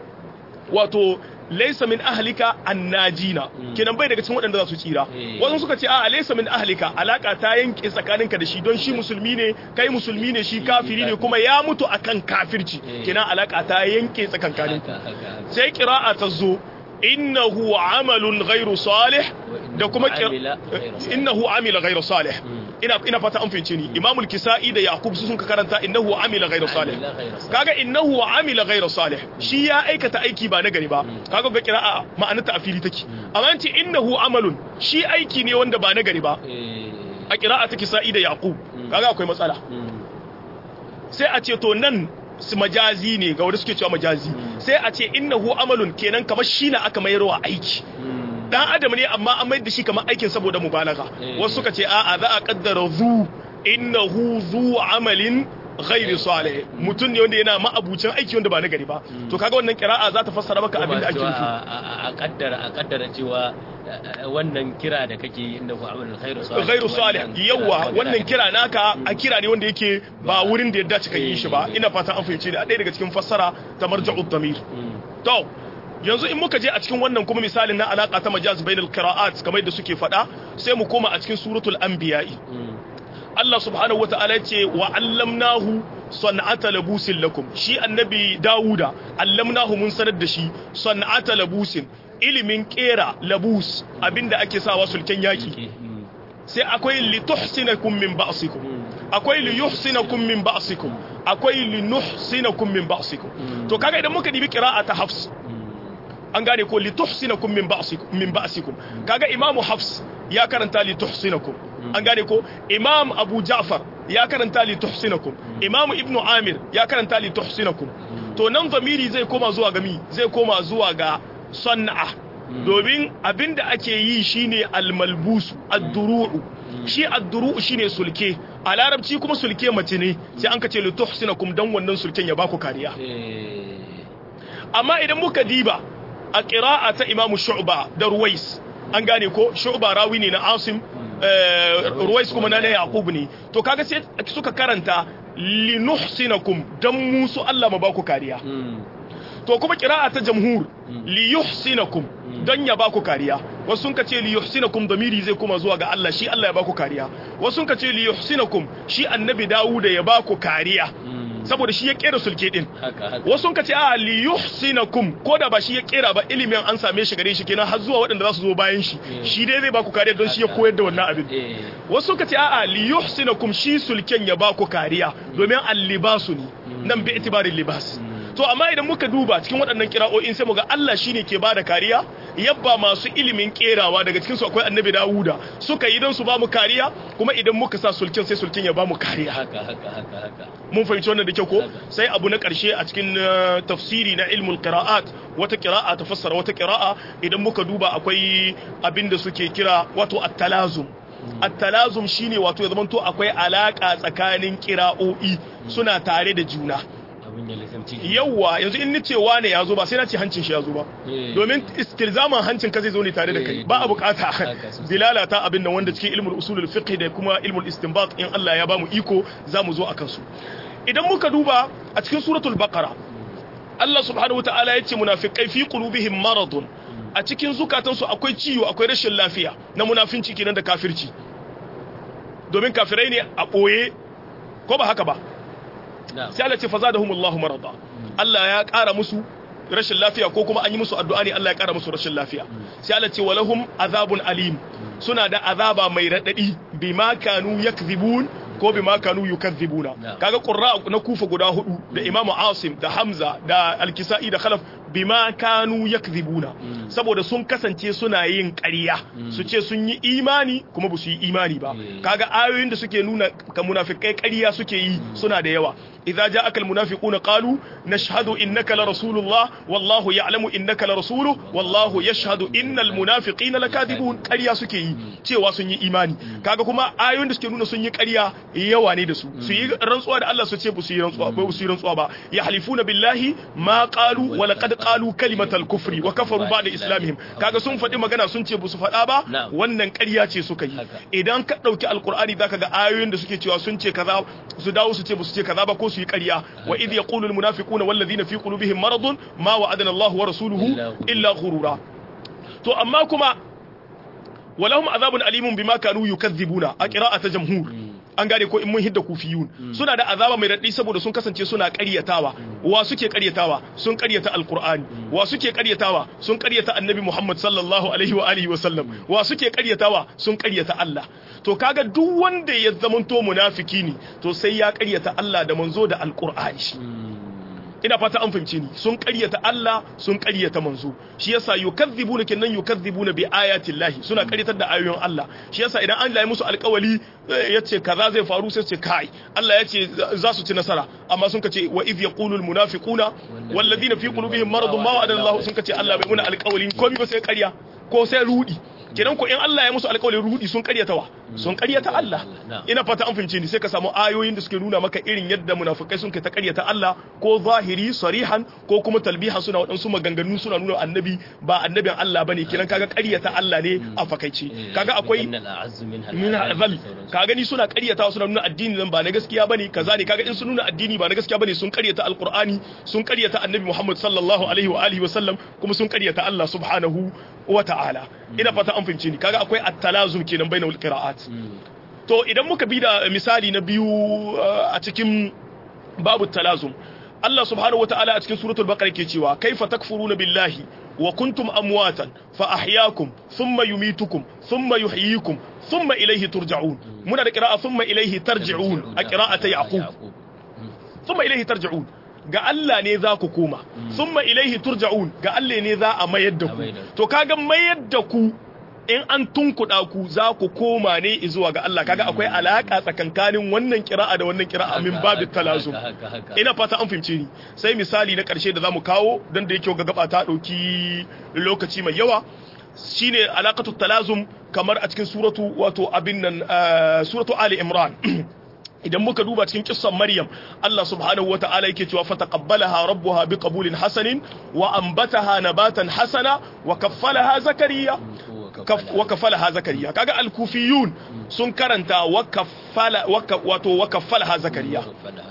wato laysa min ahlika annajina kenan bai daga cikin waɗanda za su tsira
Eh.
wadansu suka ce a laysa min ahlika alaka ta yanke tsakaninka da shi don shi musulmi ne kai musulmi ne shi kafiri ne kuma ya mutu akan kafirci
Eh.
kenan alaka ta yanke tsakankaninku
haka haka
sai kira'a ta zo innahu amalun ghairu salih da kuma kira-
Amila ghairu salih.
innahu amila ghairu salih ina ina fata an fahimce ni imamul kisa'i da yaqub su sun ka karanta innahu amila ghairu salih
Amila ghairu salih.
kaga innahu amila ghairu salih shi ya aikata aiki ba na gari ba kaga ga kira'a ma'anarta a fili take amma an ce innahu amalun shi aiki ne wanda ba na gari ba
eh
a kira'a ta kisa'i da yaqub kaga akwai matsala
mm,
sai a ce to nan su majazi ne ga wanda suke cewa majazi sai a ce innahu amalun kenan kamar shi na aka mayarwa aiki
mm,
dan adam ne amma an mayar da shi kamar aikin saboda mubalaga
Eh.
wasu suka ce a'a za a kaddara zu innahu zu amalin ghairi salih mutum ne wanda yana ma'abucin aiki wanda ba na gari ba to kaga wannan kira'a za ta fassara maka abin da ake
cewa
nufi
a- a a kaddara a kaddara cewa eh, wannan kira da kake yi inda ku amalul khairu salih
ghairu salih
wannan
yawa
kira-
wannan kira naka a kira ne wanda yake ba wurin da ya dace ka yi shi ba ina fatan an fahimci ne a ɗaya daga cikin fassara ta marja'ud damir
Mm,
to yanzu in muka je a cikin wannan kuma misalin na alaka ta majaz bainal qira'at kamar da suke faɗa sai mu koma a cikin suratul anbiya'i Allah subhanahu wata'ala ya ce wa allamnahu san'ata labusin lakum shi annabi Dawuda allamnahu mun sanar da shi san'ata labusin ilimin kera labus abinda ake sawa sulken yaki sai akwai lituhsinakum min ba'sikum akwai liyuhsinakum min ba'sikum akwai linuhsinakum min ba'sikum to kaga idan muka dibi qira'a ta Hafs an gane ko lituhsinakum min ba'sikum min ba'sikum kaga imamu Hafs ya karanta lituhsinakum an gane ko imam Abu Ja'far ya karanta lituhsinakum imam Ibn Amir ya karanta lituhsinakum to nan zamiri zai koma zuwa ga mi zai koma zuwa ga san'a domin abinda ake yi shine almalbusu ad-duru'u shi ad-duru'u shine sulke a larabci kuma sulke mace ne sai an kace li tuhsinakum dan wannan sulken ya baku kariya amma idan muka diba a qira'a ta imamu shu'ba da ruwais an gane ko shu'ba rawi ne na asim ruwais kuma na yaqub ne to kaga sai suka karanta li nuhsinakum dan musu Allah ma baku kariya to kuma kira'a ta jamhur li yuhsinakum don ya baku kariya wasu sun kace li yuhsinakum damiri zai kuma zuwa ga Allah shi Allah ya baku kariya wasu sun kace li yuhsinakum shi annabi Dawud ya baku kariya saboda shi ya kera sulke din wasu sun kace a li yuhsinakum ko da ba shi ya kera ba ilimin an same shi gare shi kenan har zuwa waɗanda za su zo bayan shi shi dai zai baku kariya don shi ya koyar da wannan abin wasu sun kace a li yuhsinakum shi sulken ya baku kariya domin al-libasu ne nan bi itibarin libas to amma idan muka duba cikin waɗannan kira'o'in sai muga Allah shine ke bada kariya yabba masu ilimin kerawa daga cikin su akwai annabi Dawuda suka yi don su ba mu kariya kuma idan muka sa sulkin sai sulkin ya ba mu kariya
haka haka haka haka
mun fahimci wannan da kyau ko sai abu na ƙarshe a cikin tafsiri na ilmul qira'at wata qira'a ta fassara wata qira'a idan muka duba akwai abin da suke kira wato at-talazum at-talazum shine wato ya zamanto akwai alaka tsakanin qira'o'i suna tare da juna yawwa yanzu in ni ce wane ya zo ba sai na ce hancin shi ya zo ba domin istilzaman hancin ka zai zo ne tare da kai ba a bukata dilala ta abin nan wanda cikin ilmul usulul fiqh da kuma ilmul istinbat in Allah ya bamu iko za mu zo akan su idan muka duba a cikin suratul baqara Allah subhanahu wataala ya ce munafiqai fi qulubihim maradun a cikin zukatansu akwai ciwo akwai rashin lafiya na munafinci kenan da kafirci domin kafirai ne a boye ko ba haka ba sai Allah ce fa zadahumullahu marada Allah ya ƙara musu rashin lafiya ko kuma an yi musu addu'a ne Allah ya ƙara musu rashin lafiya sai Allah ce walahum azabun alim suna da azaba mai radadi bima kanu yakzibun ko bima kanu yukazzibuna kaga qurra na kufa guda hudu da imamu asim da hamza da alkisa'i da khalaf bima kanu yakzibuna saboda sun kasance suna yin ƙarya su ce sun yi imani kuma ba su yi imani ba kaga ayoyin da suke nuna ka munafikai ƙarya suke yi suna da yawa idza ja'aka almunafiquna qalu nashhadu innaka la rasulullah wallahu ya'lamu innaka la rasuluhu wallahu yashhadu innal munafiqina lakadibun ƙarya suke yi cewa sun yi imani kaga kuma ayoyin da suke nuna sun yi ƙarya yawa ne da su su yi rantsuwa da Allah su ce ba su yi rantsuwa ba su yi rantsuwa ba yahlifuna billahi ma qalu wa laqad qalu kalimatal kufri wa kafaru ba'da islamihim kaga sun faɗi magana sun ce ba su faɗa ba wannan ƙarya ce suka yi idan ka ɗauki alqur'ani zaka ga ayoyin da suke cewa sun ce kaza su dawo su ce ba su ce kaza ba ko su yi ƙarya wa idh yaqulu al munafiquna wal ladina fi qulubihim maradun ma wa'adana Allah wa rasuluhu illa ghurura to amma kuma walahum azabun alimun bima kanu yukazzibuna a qira'ata jamhur an gane ko in mun hidda kufiyun suna da azaba mai raɗi saboda sun kasance suna ƙaryatawa wa suke ƙaryatawa sun ƙaryata alqur'ani wa suke ƙaryatawa sun ƙaryata annabi muhammad sallallahu alaihi wa alihi wa sallam wa suke ƙaryatawa sun ƙaryata allah to kaga duk wanda ya zamanto munafiki ne to sai ya ƙaryata allah da manzo da alqur'ani ina fata an fahimce ni sun ƙaryata Allah sun ƙaryata manzo shi yasa yukazzibuna kinnan yukazzibuna bi ayati llahi suna ƙaryatar da ayoyin Allah shi yasa idan Allah ya musu alƙawali yace kaza zai faru sai ce kai Allah yace za su ci nasara amma sun kace wa idh yaqulu al munafiquna wal ladina fi qulubihim maradun ma wa'ada Allah sun kace Allah bai muna alƙawali komai ba sai ƙarya ko sai rudi kenan ko in Allah ya musu alƙawarin rudi sun ƙaryata wa sun ƙaryata Allah ina fata an fahimce ni sai ka samu ayoyin da suke nuna maka irin yadda munafikai sun kai ta ƙaryata Allah ko zahiri sarihan ko kuma talbiha suna waɗansu maganganu suna nuna annabi ba annabin Allah bane kenan kaga ƙaryata Allah ne a fakaice kaga akwai min azal ka gani suna ƙaryata suna nuna addini nan ba na gaskiya bane kaza ne kaga in sun nuna addini ba na gaskiya bane sun ƙaryata alqur'ani sun ƙaryata annabi Muhammad sallallahu alaihi wa alihi wa sallam kuma sun ƙaryata Allah subhanahu wa ta'ala ina fata an fahimce ni kaga akwai at-talazum kenan bainal qira'at to idan muka bi da misali na biyu a cikin babu talazum Allah subhanahu wa ta'ala a cikin suratul baqara ke cewa kaifa takfuruna billahi wa kuntum amwatan fa ahyaakum thumma yumitukum thumma yuhyikum thumma ilayhi turja'un muna da qira'a thumma ilayhi tarji'un a qira'ata yaqub thumma ilayhi tarji'un ga Allah ne za ku koma thumma ilayhi turja'un ga Allah ne za a mayar da ku to kaga mayar da ku in an tunkuɗa ku za ku koma ne zuwa ga Allah kaga akwai alaka tsakankanin wannan kira'a da wannan kira'a min babu talazum ina fata an fahimce ni sai misali na ƙarshe da zamu kawo don da yake ga gaba ta ɗauki lokaci mai yawa shine alaqatu talazum kamar a cikin suratu wato abin nan suratu ali imran idan muka duba cikin kissan Maryam Allah subhanahu wata'ala yake cewa fataqabbalaha rabbuha biqabulin hasanin wa anbataha nabatan hasana wa kaffalaha zakariya wa kaffalaha zakariya kaga al-kufiyun sun karanta wa kaffala wato wa kaffalaha zakariya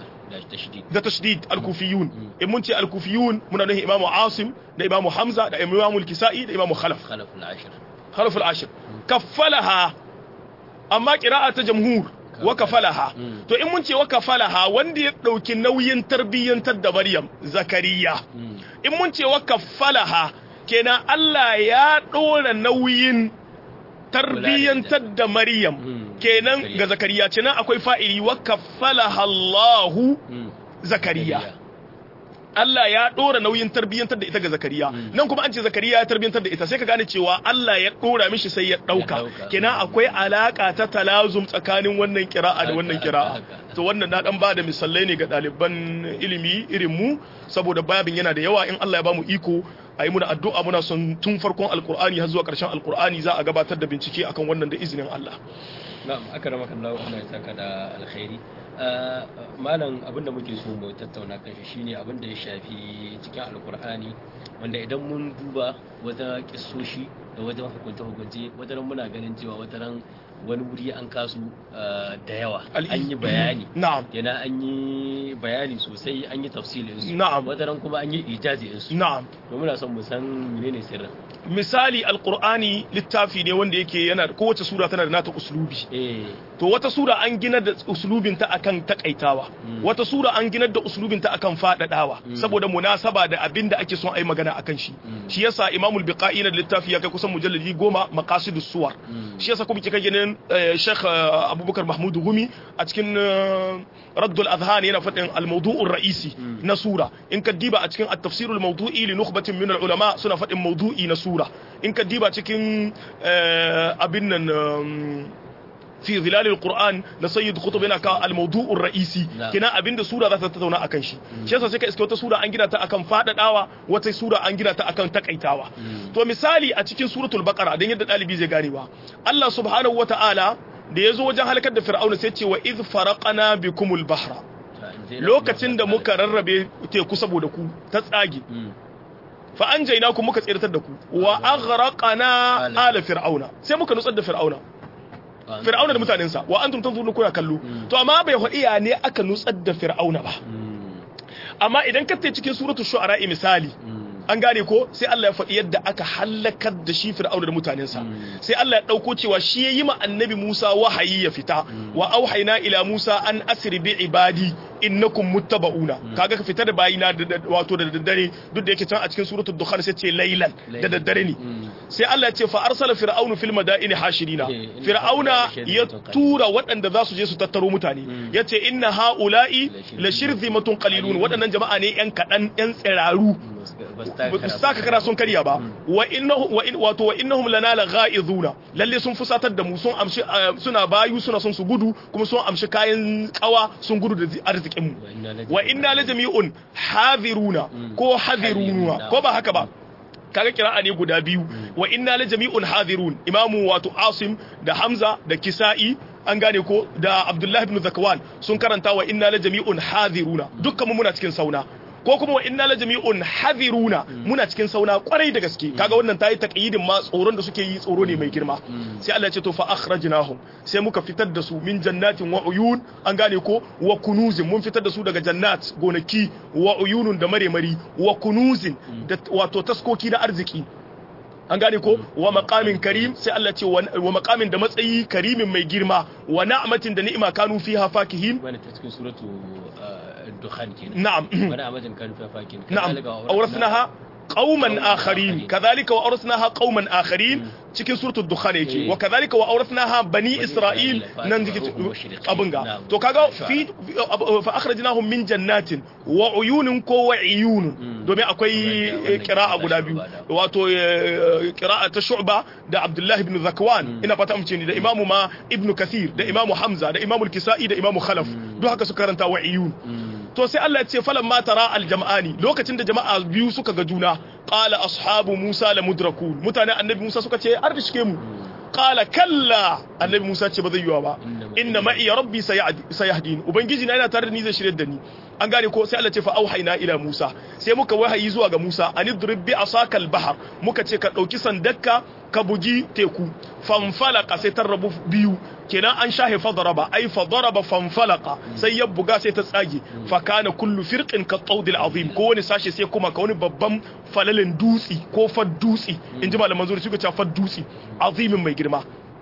da tashdid al-kufiyun in mun ce al-kufiyun muna nufin imamu asim da imamu hamza da imamu al-kisa'i da imamu khalaf
khalaf al-ashir
khalaf al-ashir kaffalaha amma qira'a ta jamhur wa kafalaha to in mun ce wa kafalaha wanda ya dauki nauyin tarbiyyantar da Maryam Zakariya in mun ce wa kafalaha kenan Allah ya dora nauyin tarbiyyantar da Maryam kenan ga Zakariya kenan akwai fa'ili wa kafalaha Allahu Zakariya Allah ya ɗora nauyin tarbiyyantar da ita ga Zakariya nan kuma an ce Zakariya ya tarbiyyantar da ita sai ka gane cewa Allah ya ɗora mishi sai ya ɗauka kenan akwai alaka ta talazum tsakanin wannan kira'a da wannan kira'a to wannan na dan ba da misalai ne ga ɗaliban ilimi irin mu saboda babin yana da yawa in Allah ya bamu iko a yi muna addu'a muna son tun farkon alkur'ani har zuwa ƙarshen alkur'ani za a gabatar da bincike akan wannan da izinin Allah
na'am aka rama kan Allah ya saka da alkhairi malam abinda muke so mu tattauna kan shi shine abinda ya shafi cikin alkur'ani wanda idan mun duba wata kissoshi da wajen hukunta hukunce wataran muna ganin cewa wataran wani wuri an kasu da yawa an yi bayani
na'am
yana an yi bayani sosai an yi tafsilin su
na'am
wataran kuma an yi ijazi su
na'am
to muna son mu san menene sirrin
misali alkur'ani littafi ne wanda yake yana kowace sura tana da nata uslubi
eh
to wata sura an gina da uslubinta akan takaitawa wata sura an gina da uslubinta akan fadadawa saboda munasaba da abin da ake son ai magana akan shi shi yasa imamul biqai na littafi ya kai kusan mujalladi goma maqasidus suwar shi yasa kuma kika ganin sheikh abubakar mahmud gumi a cikin raddul adhan yana fadin al mawdu'ur ra'isi na sura in ka diba a cikin at-tafsirul mawdu'i li nukhbatin min al ulama suna fadin mawdu'i na sura in ka diba cikin abin nan في ظلال القرآن لسيد خطب هنا الموضوع الرئيسي كنا أبين ده سورة ذات تتونا أكن شي شيء سيكا إسكي وتا سورة أنجنا تا أكن فادة داوا وتا سورة أنجنا تا أكن تكأيتاوا تو مثالي أتكين سورة البقرة دين يدد آلي بيزي غانيوا الله سبحانه وتعالى da ya zo wajen halakar da fir'auna sai ce wa iz faraqana bikumul bahra lokacin da muka rarrabe teku saboda ku ta tsage fa an jaina ku muka tsiratar da ku wa aghraqana ala fir'auna sai muka nutsar da fir'auna fir'auna da mutanensa wa antum tanzurun kuna kallo to amma bai faɗi ya ne aka nutsar da fir'auna ba amma idan ka tafi cikin suratul shu'ara misali an gane ko sai Allah ya faɗi yadda aka halakar da shi fir'auna da mutanensa sai Allah ya ɗauko cewa shi ya yi ma annabi Musa wahayi ya fita wa auhayna ila Musa an asri bi ibadi innakum muttaba'una kaga ka fita da bayina wato da daddare duk da yake can a cikin suratul dukhan sai ce laylan da daddare ne sai Allah ya ce fa arsala fir'aunu fil madaini hashirina fir'auna ya tura waɗanda za su je su tattaro mutane yace inna haula'i la shirzimatun qalilun waɗannan jama'a ne yan kadan yan tsiraru ba su saka kara sun karya ba wa innahum wa wato wa innahum lana la ghaizuna lalle sun fusatar da mu sun amshi suna bayu suna son su gudu kuma sun amshi kayan kawa sun gudu da arzikin mu wa inna la jami'un hadiruna ko hadiruna ko ba haka ba kaga kira'a ne guda biyu wa inna la jami'un hadirun imamu wato asim da hamza da kisa'i an gane ko da abdullahi ibn zakwan sun karanta wa inna la jami'un hadiruna dukkan mu muna cikin sauna ko kuma wa inna la jami'un hadiruna muna cikin sauna kwarai da gaske kaga wannan tayi taqyidin ma tsoron da suke yi tsoro ne mai girma sai Allah ya ce to fa akhrajnahum sai muka fitar da su min jannatin wa uyun an gane ko wa kunuzin mun fitar da su daga jannat gonaki wa uyunun da maremari wa kunuzin da wato taskoki na arziki an gane ko wa maqamin karim sai Allah ce wa maqamin da matsayi karimin mai girma wa na'matin da ni'ima kanu fiha fakihin
wani ta cikin suratu dukhan kenan
na'am
wani amatin kanu fiha fakihin
na'am awrasnaha qauman akharin kadhalika wa awrasnaha qauman akharin cikin suratul dukhan yake wa kadhalika wa awrasnaha bani isra'il nan jiki abun ga to kaga fi fa akhrajnahum min jannatin wa uyunin ko wa iyunun domin akwai qira'a guda biyu wato qira'a ta shu'ba da abdullahi ibn zakwan ina fata amince ni da imamu ma ibn kathir da imamu hamza da imamu al-kisa'i da imamu khalaf duk haka suka karanta wa iyun to sai Allah ya ce falan ma tara aljam'ani lokacin da jama'a biyu suka ga juna qala ashabu musa la mudrakun mutane annabi musa suka ce har shike mu qala kalla annabi musa ce ba zai yiwa ba inna ma'i rabbi sayahdin ubangiji na yana tare da ni zai shirye da ni an gane ko sai Allah ce fa auhayna ila musa sai muka wahayi zuwa ga musa anidrib bi asakal bahar muka ce ka dauki sandakka ka bugi teku fanfalaka sai ta rabu biyu kenan an shahe fadaraba ai fadaraba fanfalaka sai ya buga sai ta tsage fa kana kullu firqin ka tawdil azim ko wani sashe sai kuma ka wani babban falalin dutsi ko fad dutsi inji malaman zuri suka ce fad dutsi azimin mai girma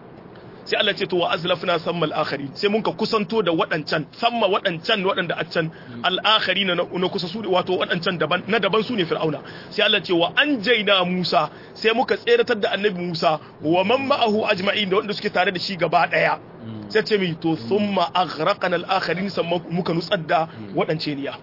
sai Allah ce to wa azlafna samma al-akharin sai mun ka kusanto da waɗancan samma waɗancan waɗanda a can al-akhari na na kusa su wato waɗancan daban na daban su ne fir'auna sai Allah ce wa anjayna Musa sai muka tseratar da annabi Musa wa man ma'ahu ajma'in da waɗanda suke tare da shi gaba daya sai ce mi to thumma aghraqna al-akharin sannan muka nutsar da waɗance niya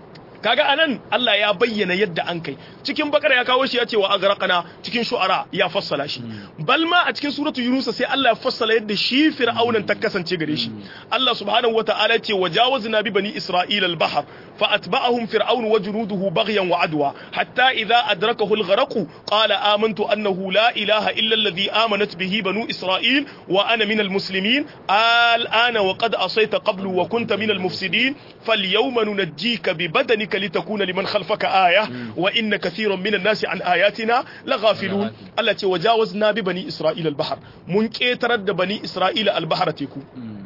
kaga anan Allah ya bayyana yadda an kai cikin bakara ya kawo shi ya ce wa agraqana cikin shu'ara ya fassala shi bal ma a cikin suratu yunus sai Allah ya fassala yadda shi fir'aunan ta kasance gare shi Allah subhanahu wata'ala ya ce wajawazna bi bani isra'ila al-bahr fa atba'ahum fir'aun wa junuduhu baghyan wa adwa hatta idha adrakahu al-gharq qala amantu annahu la ilaha illa alladhi amanat bihi banu isra'il wa ana min al-muslimin al-ana wa qad asayta qablu wa kunta min al-mufsidin falyawma nunajjika bi badanika ذلك لتكون لمن خلفك آية وإن كثيرا من الناس عن آياتنا لغافلون التي وجاوزنا ببني إسرائيل البحر من كيترد بني إسرائيل البحر تيكو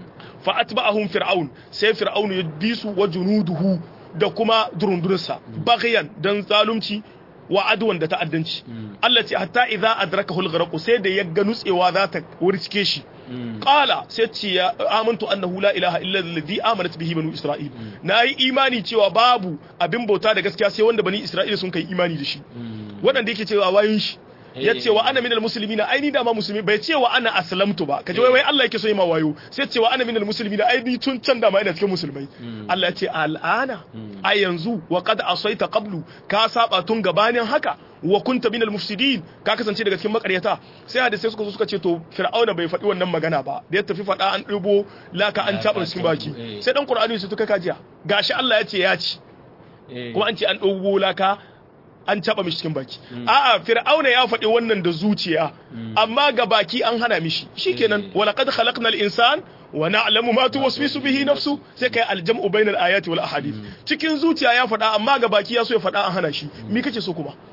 فأتبعهم فرعون سي فرعون يدبيس وجنوده da kuma durundunsa baghyan dan zalunci wa adwan da ta'addanci Allah ce hatta idza adrakahu al-gharq sai da ya ga nutsewa za ta wurcike shi qala sai ce ya amantu annahu la ilaha illa alladhi amanat bihi banu isra'il nayi imani cewa babu abin bauta da gaskiya sai wanda bani isra'ila sun kai imani da shi waɗanda yake cewa wayin shi ya ce wa ana minal muslimina ai ni da ma musulmi bai ce wa ana aslamtu ba kaje wai wai Allah yake so yi ma wayo sai ce wa ana minal muslimina ai ni tun can da ma ina cikin musulmai Allah ya ce al'ana ai yanzu wa qad asaita qablu ka saba tun gabanin haka wa kunta minal mufsidin ka kasance daga cikin makaryata sai hadisi suka zo suka ce to fir'auna bai faɗi wannan magana ba da ya tafi faɗa an ɗibo laka an taɓa cikin baki sai dan qur'ani su tuka kajiya gashi Allah ya ce ya ci kuma an ce an ɗibo laka an taba mishi cikin baki a'a fir'auna ya faɗi wannan da zuciya amma ga baki an hana mishi shikenan walaqad khalaqnal insan wa na'lamu ma tuwaswisu bihi nafsu sai kai aljam'u bainal ayati wal ahadith cikin zuciya ya faɗa amma ga baki ya so ya faɗa an hana shi me kace so kuma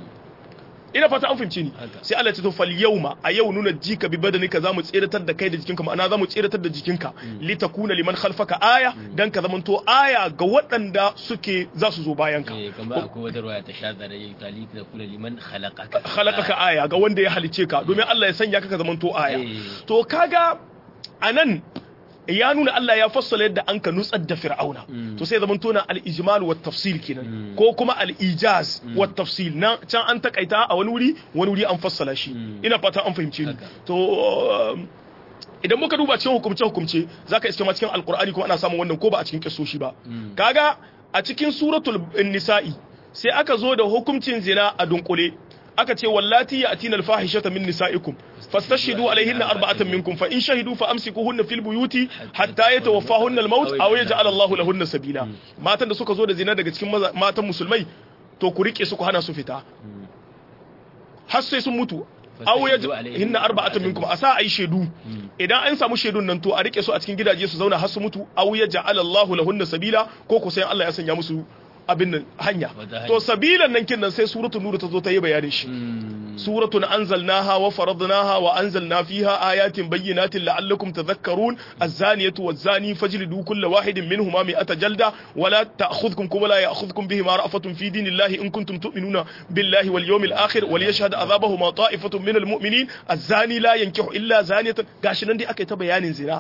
ina fata an fahimci ni sai Allah ya ce to fal yawma a yau nuna jika bi badanika zamu tseratar da kai da jikinka ma'ana zamu tseratar da jikinka litakuna liman khalfaka aya dan ka zamanto aya ga waɗanda suke za su zo bayan ka
eh kamar akwai wata ruwaya ta shada da yayi tali da kula liman khalaqaka
khalaqaka aya ga wanda ya halice ka domin Allah ya sanya ka ka zamanto aya
Eh.
to kaga anan ya nuna Allah ya fassala yadda an ka nutsar da fir'auna to sai zaman tona al-ijmal wa tafsil kenan ko kuma al-ijaz wa tafsil na can an takaita a wani wuri wani wuri an fassala shi ina fata an fahimce ni
Haka.
to um, idan muka duba cikin hukumce hukumce zaka iske ma cikin alqur'ani kuma ana samun wannan ko ba a cikin kisoshi ba kaga a cikin suratul nisa'i sai aka zo da hukuncin zina a dunkule aka ce wallati ya'tina al-fahishata min nisa'ikum fastashhidu alayhinna arba'atan minkum fa in shahidu fa amsikuhunna fil buyuti hatta yatawaffahunna al-maut aw yaj'al Allahu lahunna sabila matan da suka zo da zina daga cikin maza- matan musulmai to ku rike su ku hana su fita har sai sun mutu aw ya hinna arba'atun minkum a sa ai shaidu idan an samu shaidun nan to a rike su a cikin gidaje su zauna har su mutu aw ya ja'ala Allahu lahunna sabila ko ko sai Allah ya sanya musu abin nan hanya to sabilan nan kin nan sai suratul nur ta zo ta yi bayanin shi suratun anzalnaha wa faradnaha wa anzalna fiha ayatin bayyinatin la'allakum tadhakkarun az-zaniyatu waz-zani fajlidu kulla wahidin minhuma mi'ata jalda wa la ta'khudhukum kuma la ya'khudhukum bihima ra'fatun fi dinillahi in kuntum tu'minuna billahi wal yawmil akhir wal yashhad adhabahuma ta'ifatun minal mu'minin az-zani la yankihu illa zaniyatan gashi nan dai aka yi ta bayanin zina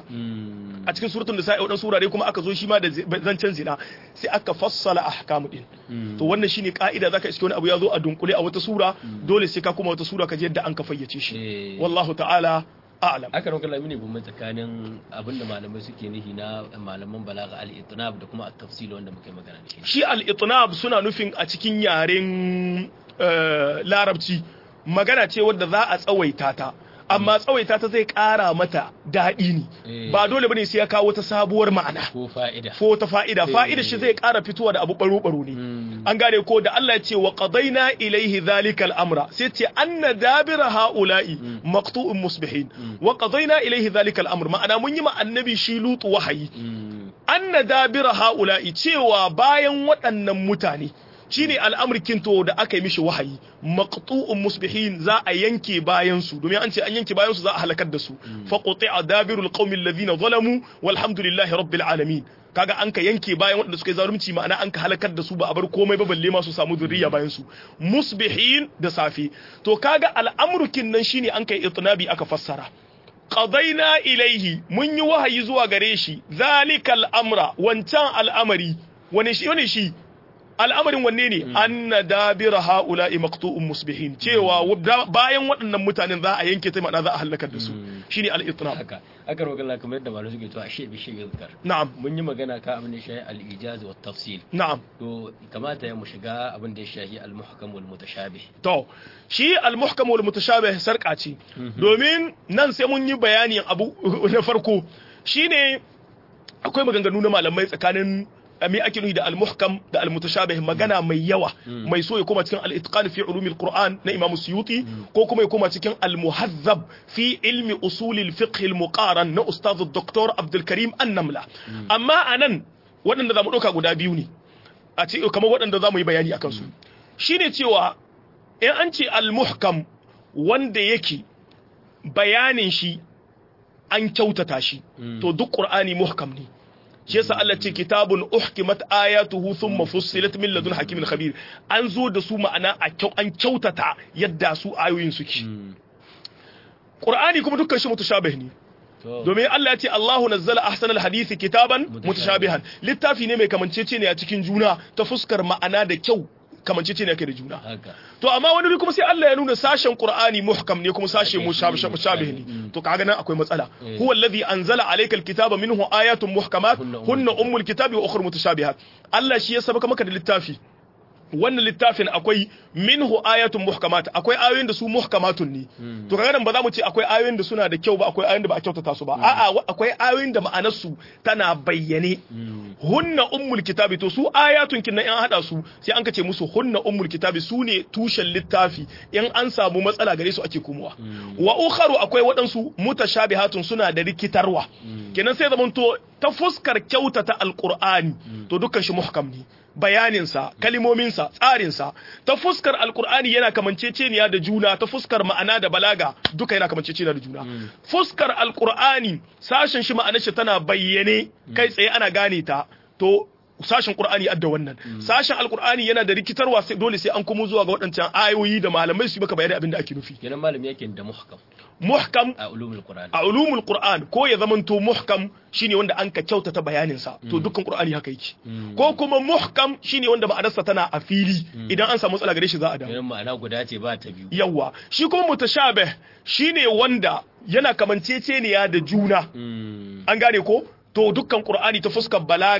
a cikin suratul nisa'i wadan surare kuma aka zo shi ma da zancen zina sai aka fassala ahkamu din to wannan shine ka'ida zaka iske wani abu ya zo a dunkule a wata sura dole sai ka kuma wata sura ka je yadda an ka fayyace shi wallahu ta'ala a'lam
aka ranka lamini bin tsakanin abinda malamai suke nihi na malaman balaga al-itnab da kuma at-tafsil wanda muke magana da shi
shi al-itnab suna nufin a cikin yaren larabci magana ce wadda za a tsawaita ta amma tsawaita ta zai kara mata daɗi ne ba dole bane sai ya kawo ta sabuwar ma'ana
ko fa'ida
ko ta fa'ida fa'ida shi zai kara fitowa da abu baro baro ne an gane ko da Allah ya ce wa qadaina ilaihi dhalika al-amra sai ce anna dabira haula'i maqtu'un musbihin wa qadaina ilaihi dhalika al-amr ma'ana mun yi ma annabi shi lutu wahayi anna dabira haula'i cewa bayan waɗannan mutane shine al'amurkin to da aka yi mishi wahayi maqtu'un musbihin za a yanke bayan su domin an ce an yanke bayan su za a halakar da su fa quti'a dabirul qaumil ladina zalamu walhamdulillahi rabbil alamin kaga an ka yanke bayan waɗanda suka yi zalunci ma'ana an ka halakar da su ba a bar komai ba balle ma su samu zuriya bayan su musbihin da safe to kaga al'amurkin nan shine an kai itnabi aka fassara qadaina ilaihi mun yi wahayi zuwa gare shi zalikal amra wancan al'amari wani shi wani shi al'amarin wanne ne anna dabira haula'i maqtu'un musbihin cewa bayan waɗannan mutanen za a yanke ta ma'ana za a halakar da su shine al-itnab
haka aka roƙa Allah kamar yadda malamai suke to ashe bi shi yuzkar
na'am
mun yi magana ka abin da shahi al-ijaz wa tafsil
na'am
to kamata ya mu shiga abin da ya shahi al-muhkam wal mutashabih
to shi al-muhkam wal mutashabih sarka ce domin nan sai mun yi bayani abu na farko shine akwai maganganu na malamai tsakanin me ake nufi da al-muhkam da al-mutashabih magana mai yawa mai so ya koma cikin al-itqan fi ulumil qur'an na imam suyuti ko kuma ya koma cikin al-muhazzab fi ilmi usul al-fiqh al-muqaran na ustaz dr abdul karim an-namla amma anan waɗanda zamu ɗauka guda biyu ne a ce kamar waɗanda zamu yi bayani akan su shine cewa in an ce al-muhkam wanda yake bayanin shi an kyautata shi to duk qur'ani muhkam ne shi yasa Allah ce kitabun uhkimat ayatuhu thumma fussilat min ladun hakimin khabir an zo da su ma'ana an kyautata yadda su ayoyin suke Qur'ani kuma dukkan shi mutashabih ne domin Allah ya ce Allahu nazzala ahsanal hadisi kitaban mutashabihan littafi ne mai kamancece ne a cikin juna ta fuskar ma'ana da kyau kamancece ne yake da juna to amma wani kuma sai Allah ya nuna sashen Qur'ani muhkam ne kuma sashe mushabih ne to kaga nan akwai matsala huwa alladhi anzala alayka alkitaba minhu ayatun muhkamat hunna ummul kitabi wa ukhra mutashabihat Allah shi ya sabaka maka da littafi wannan littafin akwai minhu ayatun muhkamat akwai ayoyin da su muhkamatun ne to kaga nan ba za mu ce akwai ayoyin da suna da kyau ba akwai ayoyin da ba a kyautata su ba a'a akwai ayoyin da ma'anar su tana bayyane hunna ummul kitabi to su ayatun kin in hada su sai an kace musu hunna ummul kitabi su ne tushen littafi in an samu matsala gare su ake komowa wa ukharu akwai waɗansu mutashabihatun suna da rikitarwa kenan sai zamanto ta fuskar kyautata alqur'ani to dukkan shi muhkam ne bayaninsa kalimominsa tsarinsa ta fuskar alkur'ani yana kamanceceniya da juna ta fuskar ma'ana da balaga duka yana kamanceceniya da juna fuskar alkur'ani sashen shi ma'anar shi tana bayyane kai tsaye ana gane ta to sashen qur'ani adda wannan sashen alkur'ani yana da rikitarwa sai dole sai an kuma zuwa ga waɗancan ayoyi da malamai su maka bayani abin da ake nufi
kenan malami yake da muhkam
muhkam
a ulumul qur'an
a ulumul qur'an ko ya zamanto muhkam shine wanda an ka kyautata bayanin sa to dukkan qur'ani haka yake ko kuma muhkam shine wanda ma'anarsa tana a fili idan an samu matsala gare shi za a dawo
kenan ma'ana guda ce ba ta biyu
yawa shi kuma mutashabih shine wanda yana kamanceceniya da juna an gane ko to dukkan qur'ani ta fuskar balaga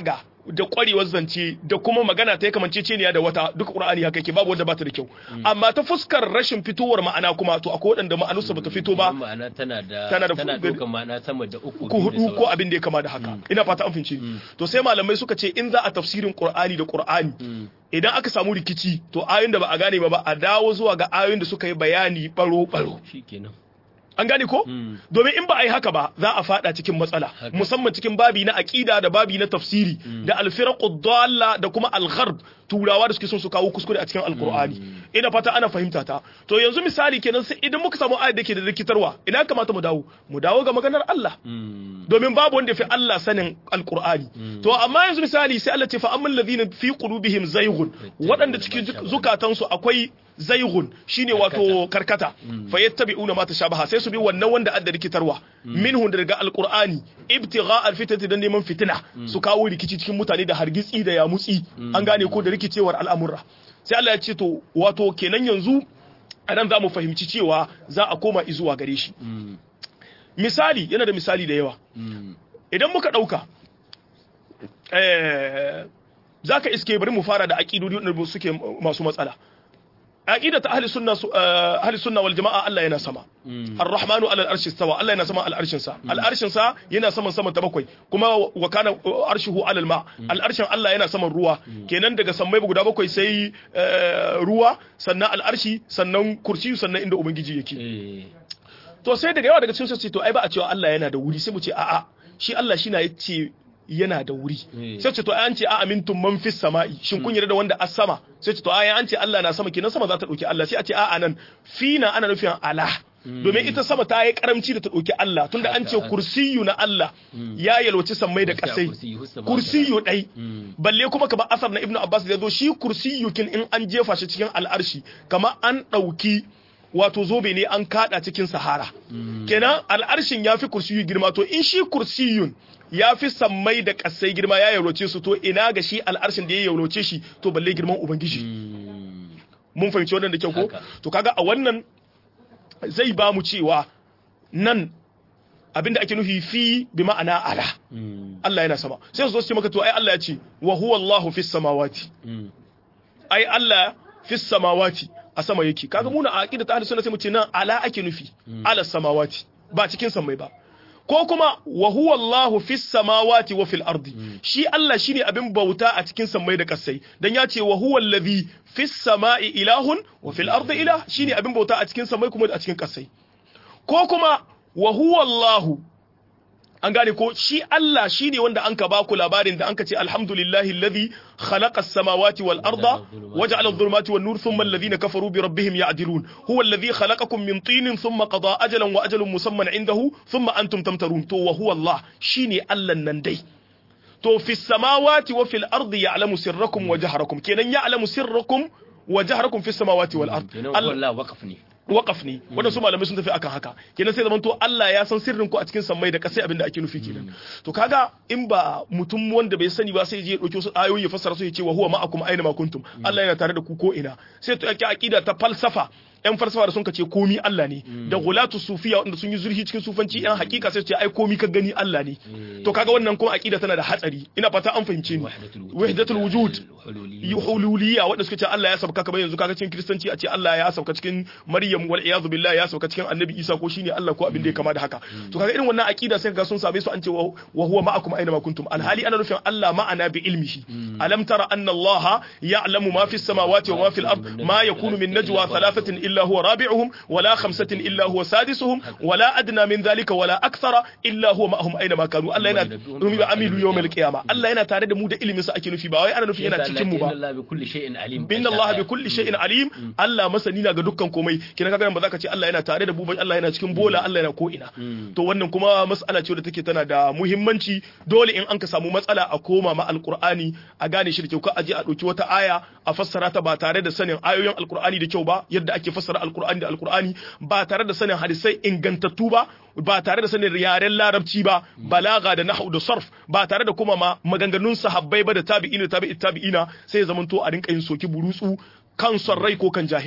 da kwarewar zance da kuma magana ta yi kamanceceniya da wata duk qur'ani haka yake babu wanda ba ta da kyau amma ta fuskar rashin fitowar ma'ana kuma to akwai waɗanda ma'anarsa ba ta fito ba
ma'ana tana da
Tana da
tana
fugar-
ɗaukar ma'ana sama da uku
ko
biyu da
hudu ko
sauran.
abin da ya kama da haka ina fata an fahimci to sai malamai suka ce in za a tafsirin qur'ani da qur'ani
Mm.
idan aka samu rikici to ayoyin da ba a gane ba ba a dawo zuwa ga ayoyin da suka yi bayani baro baro
shikenan
an gane ko
Mm.
domin in ba a yi haka ba za a fada cikin matsala
Haka.
musamman cikin babi na aqida da babi na tafsiri da alfiraqud dalla da kuma algharb turawa da suke son su kawo kuskure a cikin alqur'ani ina fata ana fahimta ta to yanzu misali kenan sai idan muka samu ayat da ke da rikitarwa ina kamata mu dawo mu dawo ga maganar Allah
Mm.
domin babu wanda fi Allah sanin alkur'ani to amma yanzu misali sai Allah ce fa amman ladina fi qulubihim zayghun waɗanda cikin zukatansu akwai zayghun shine wato karkata fa yattabi'una ma tashabaha sai su bi wannan wanda adda rikitarwa minhum daga alqur'ani ibtigha alfitati dan neman fitina su kawo rikici cikin mutane da hargitsi da yamutsi an gane ko da rikicewar al'amurra sai Allah ya ce to wato kenan yanzu anan za mu fahimci cewa za a koma izuwa gare shi
Mm.
misali yana da misali da yawa
Mm.
idan muka ɗauka za ka iske bari mu fara da aƙidodi wanda suke masu matsala aƙida ta ahli sunna su- eh, ahli sunna wal jama'a Allah yana sama
Mm.
ar-rahmanu ala al-arshi istawa Allah yana sama al-arshin sa al-arshin sa yana saman saman ta bakwai kuma wa kana arshuhu ala al-ma al-arshin Allah yana saman ruwa kenan daga sammai guda bakwai sai eh, ruwa sannan al-arshi sannan kursi sannan inda ubangiji yake
Eh.
to sai daga yawa daga cikin su ce to ai ba a cewa Allah yana da wuri sai mu ce a'a shi Allah shi na yace yana da wuri
Eh.
sai ce to ai an ce a amintum man fis sama'i shin kun yarda da wanda as sama sai ce to ai an ce Allah na sama kenan sama za ta dauki Allah sai a ce a'a nan fina ana nufin ala domin ita sama ta yi karamci da ta dauki Allah tunda an ce
Haka.
kursiyu na Allah ya yalwaci sammai da
Gaskiya
kasai
kursiyu, hussa ma
kursiyu dai
Mm.
balle kuma kamar asar na ibnu abbas da yazo shi kursiyu kin in an jefa shi cikin al'arshi kamar an dauki wato zobe ne an kada cikin sahara kenan al'arshin ya fi kursiyu girma to in shi kursiyun ya fi sammai da kasai girma ya yauroce su to ina ga shi al'arshin da ya yauroce shi to balle girman ubangiji
Mm.
mun fahimci wannan da kyau ko
Haka.
to kaga a wannan zai ba mu cewa nan abinda ake nufi fi bi ma'ana ala
Mm.
Allah yana sama sai su zo su ce maka to ai Allah ya ce wa huwa Allahu fis samawati
Mm.
ai Allah fis samawati a sama yake kaga muna a aqida ta ahlus sunna sai mu ce nan ala ake nufi ala samawati ba cikin samai ba ko kuma wa huwa Allahu fis samawati wa fil ardi shi Allah shine abin bauta a cikin sammai da kasai dan ya ce wa huwa allazi fis samai ilahun wa fil ardi ilah shine abin bauta a cikin sammai kuma a cikin kasai ko kuma wa huwa Allahu an gane ko shi Allah shi ne wanda an ka baku labarin da an ka ce alhamdulillahi alladhi khalaqa as-samawati wal arda waja'ala adh-dhulumati wan nur thumma alladhina kafaru bi rabbihim ya'dilun huwa alladhi khalaqakum min tinin thumma qada ajalan wa ajalun musamman indahu thumma antum tamtarun to wa huwa Allah shine Allah nan dai to fi samawati wa fil ardi ya'lamu sirrakum wa jahrakum kenan ya'lamu sirrakum wa jahrakum fi samawati wal ardi
Kenan
Allah
wallah waqaf ne.
waƙaf ne waɗansu malamai sun tafi akan haka kenan sai zamanto Allah ya san sirrin ku a cikin sammai da kasai abinda ake nufi kenan to kaga in ba mutum wanda bai sani ba sai je ya dauki wasu ayoyi ya fassara su ya ce wa huwa ma'akum aina ma kuntum Allah yana tare da ku ko ina sai to yake aqida ta falsafa yan falsafa da sun kace komi Allah ne da gulatu sufiya wanda sun yi zurfi cikin sufanci yan hakika sai su ce ai komi ka gani Allah ne to kaga wannan kuma aqida tana da hatsari ina fata an fahimce ni wahdatul wujud hululiyya wanda suka ce Allah ya sauka kamar yanzu kaga cikin kristanci a ce Allah ya sauka cikin Maryam wal iyadu billah ya sauka cikin Annabi Isa ko shine Allah ko abin da ya kama da haka to kaga irin wannan aqida sai kaga sun same su an ce wa huwa ma'akum aina ma kuntum alhali ana nufin Allah ma'ana bi ilmihi alam tara anna Allah ya'lamu ma fis samawati wa ma fil ard ma yakunu min najwa thalathatin illa huwa rabi'uhum wala khamsatin illa huwa sadisuhum wala adna min dhalika wala akthara illa huwa ma'ahum aina ma kanu Allah yana rumi ba amilu yawmal qiyamah Allah yana tare da mu da ilimin sa ake nufi ba wai ana nufin yana cikin mu ba
Allah bi kulli shay'in alim.
inna Allah bi kulli shay'in alim Allah masani na ga dukkan komai kina kaga ba za ka ce Allah yana tare da mu ba Allah yana cikin bola Allah yana ko ina to wannan kuma mas'ala ce da take tana da muhimmanci dole in an ka samu matsala a koma ma alqur'ani a gane shi da kyau ka aje a dauki wata aya a fassara ta ba tare da sanin ayoyin alqur'ani da kyau ba yadda ake fassara alqur'ani da alqur'ani ba tare da sanin hadisai ingantattu ba ba tare da sanin yaren larabci ba balaga da nahwu da sarf ba tare da kuma ma maganganun sahabbai ba da tabi'ina tabi'i tabi'ina sai ya zamanto a rinka yin soki burutsu kan son rai ko kan jahilci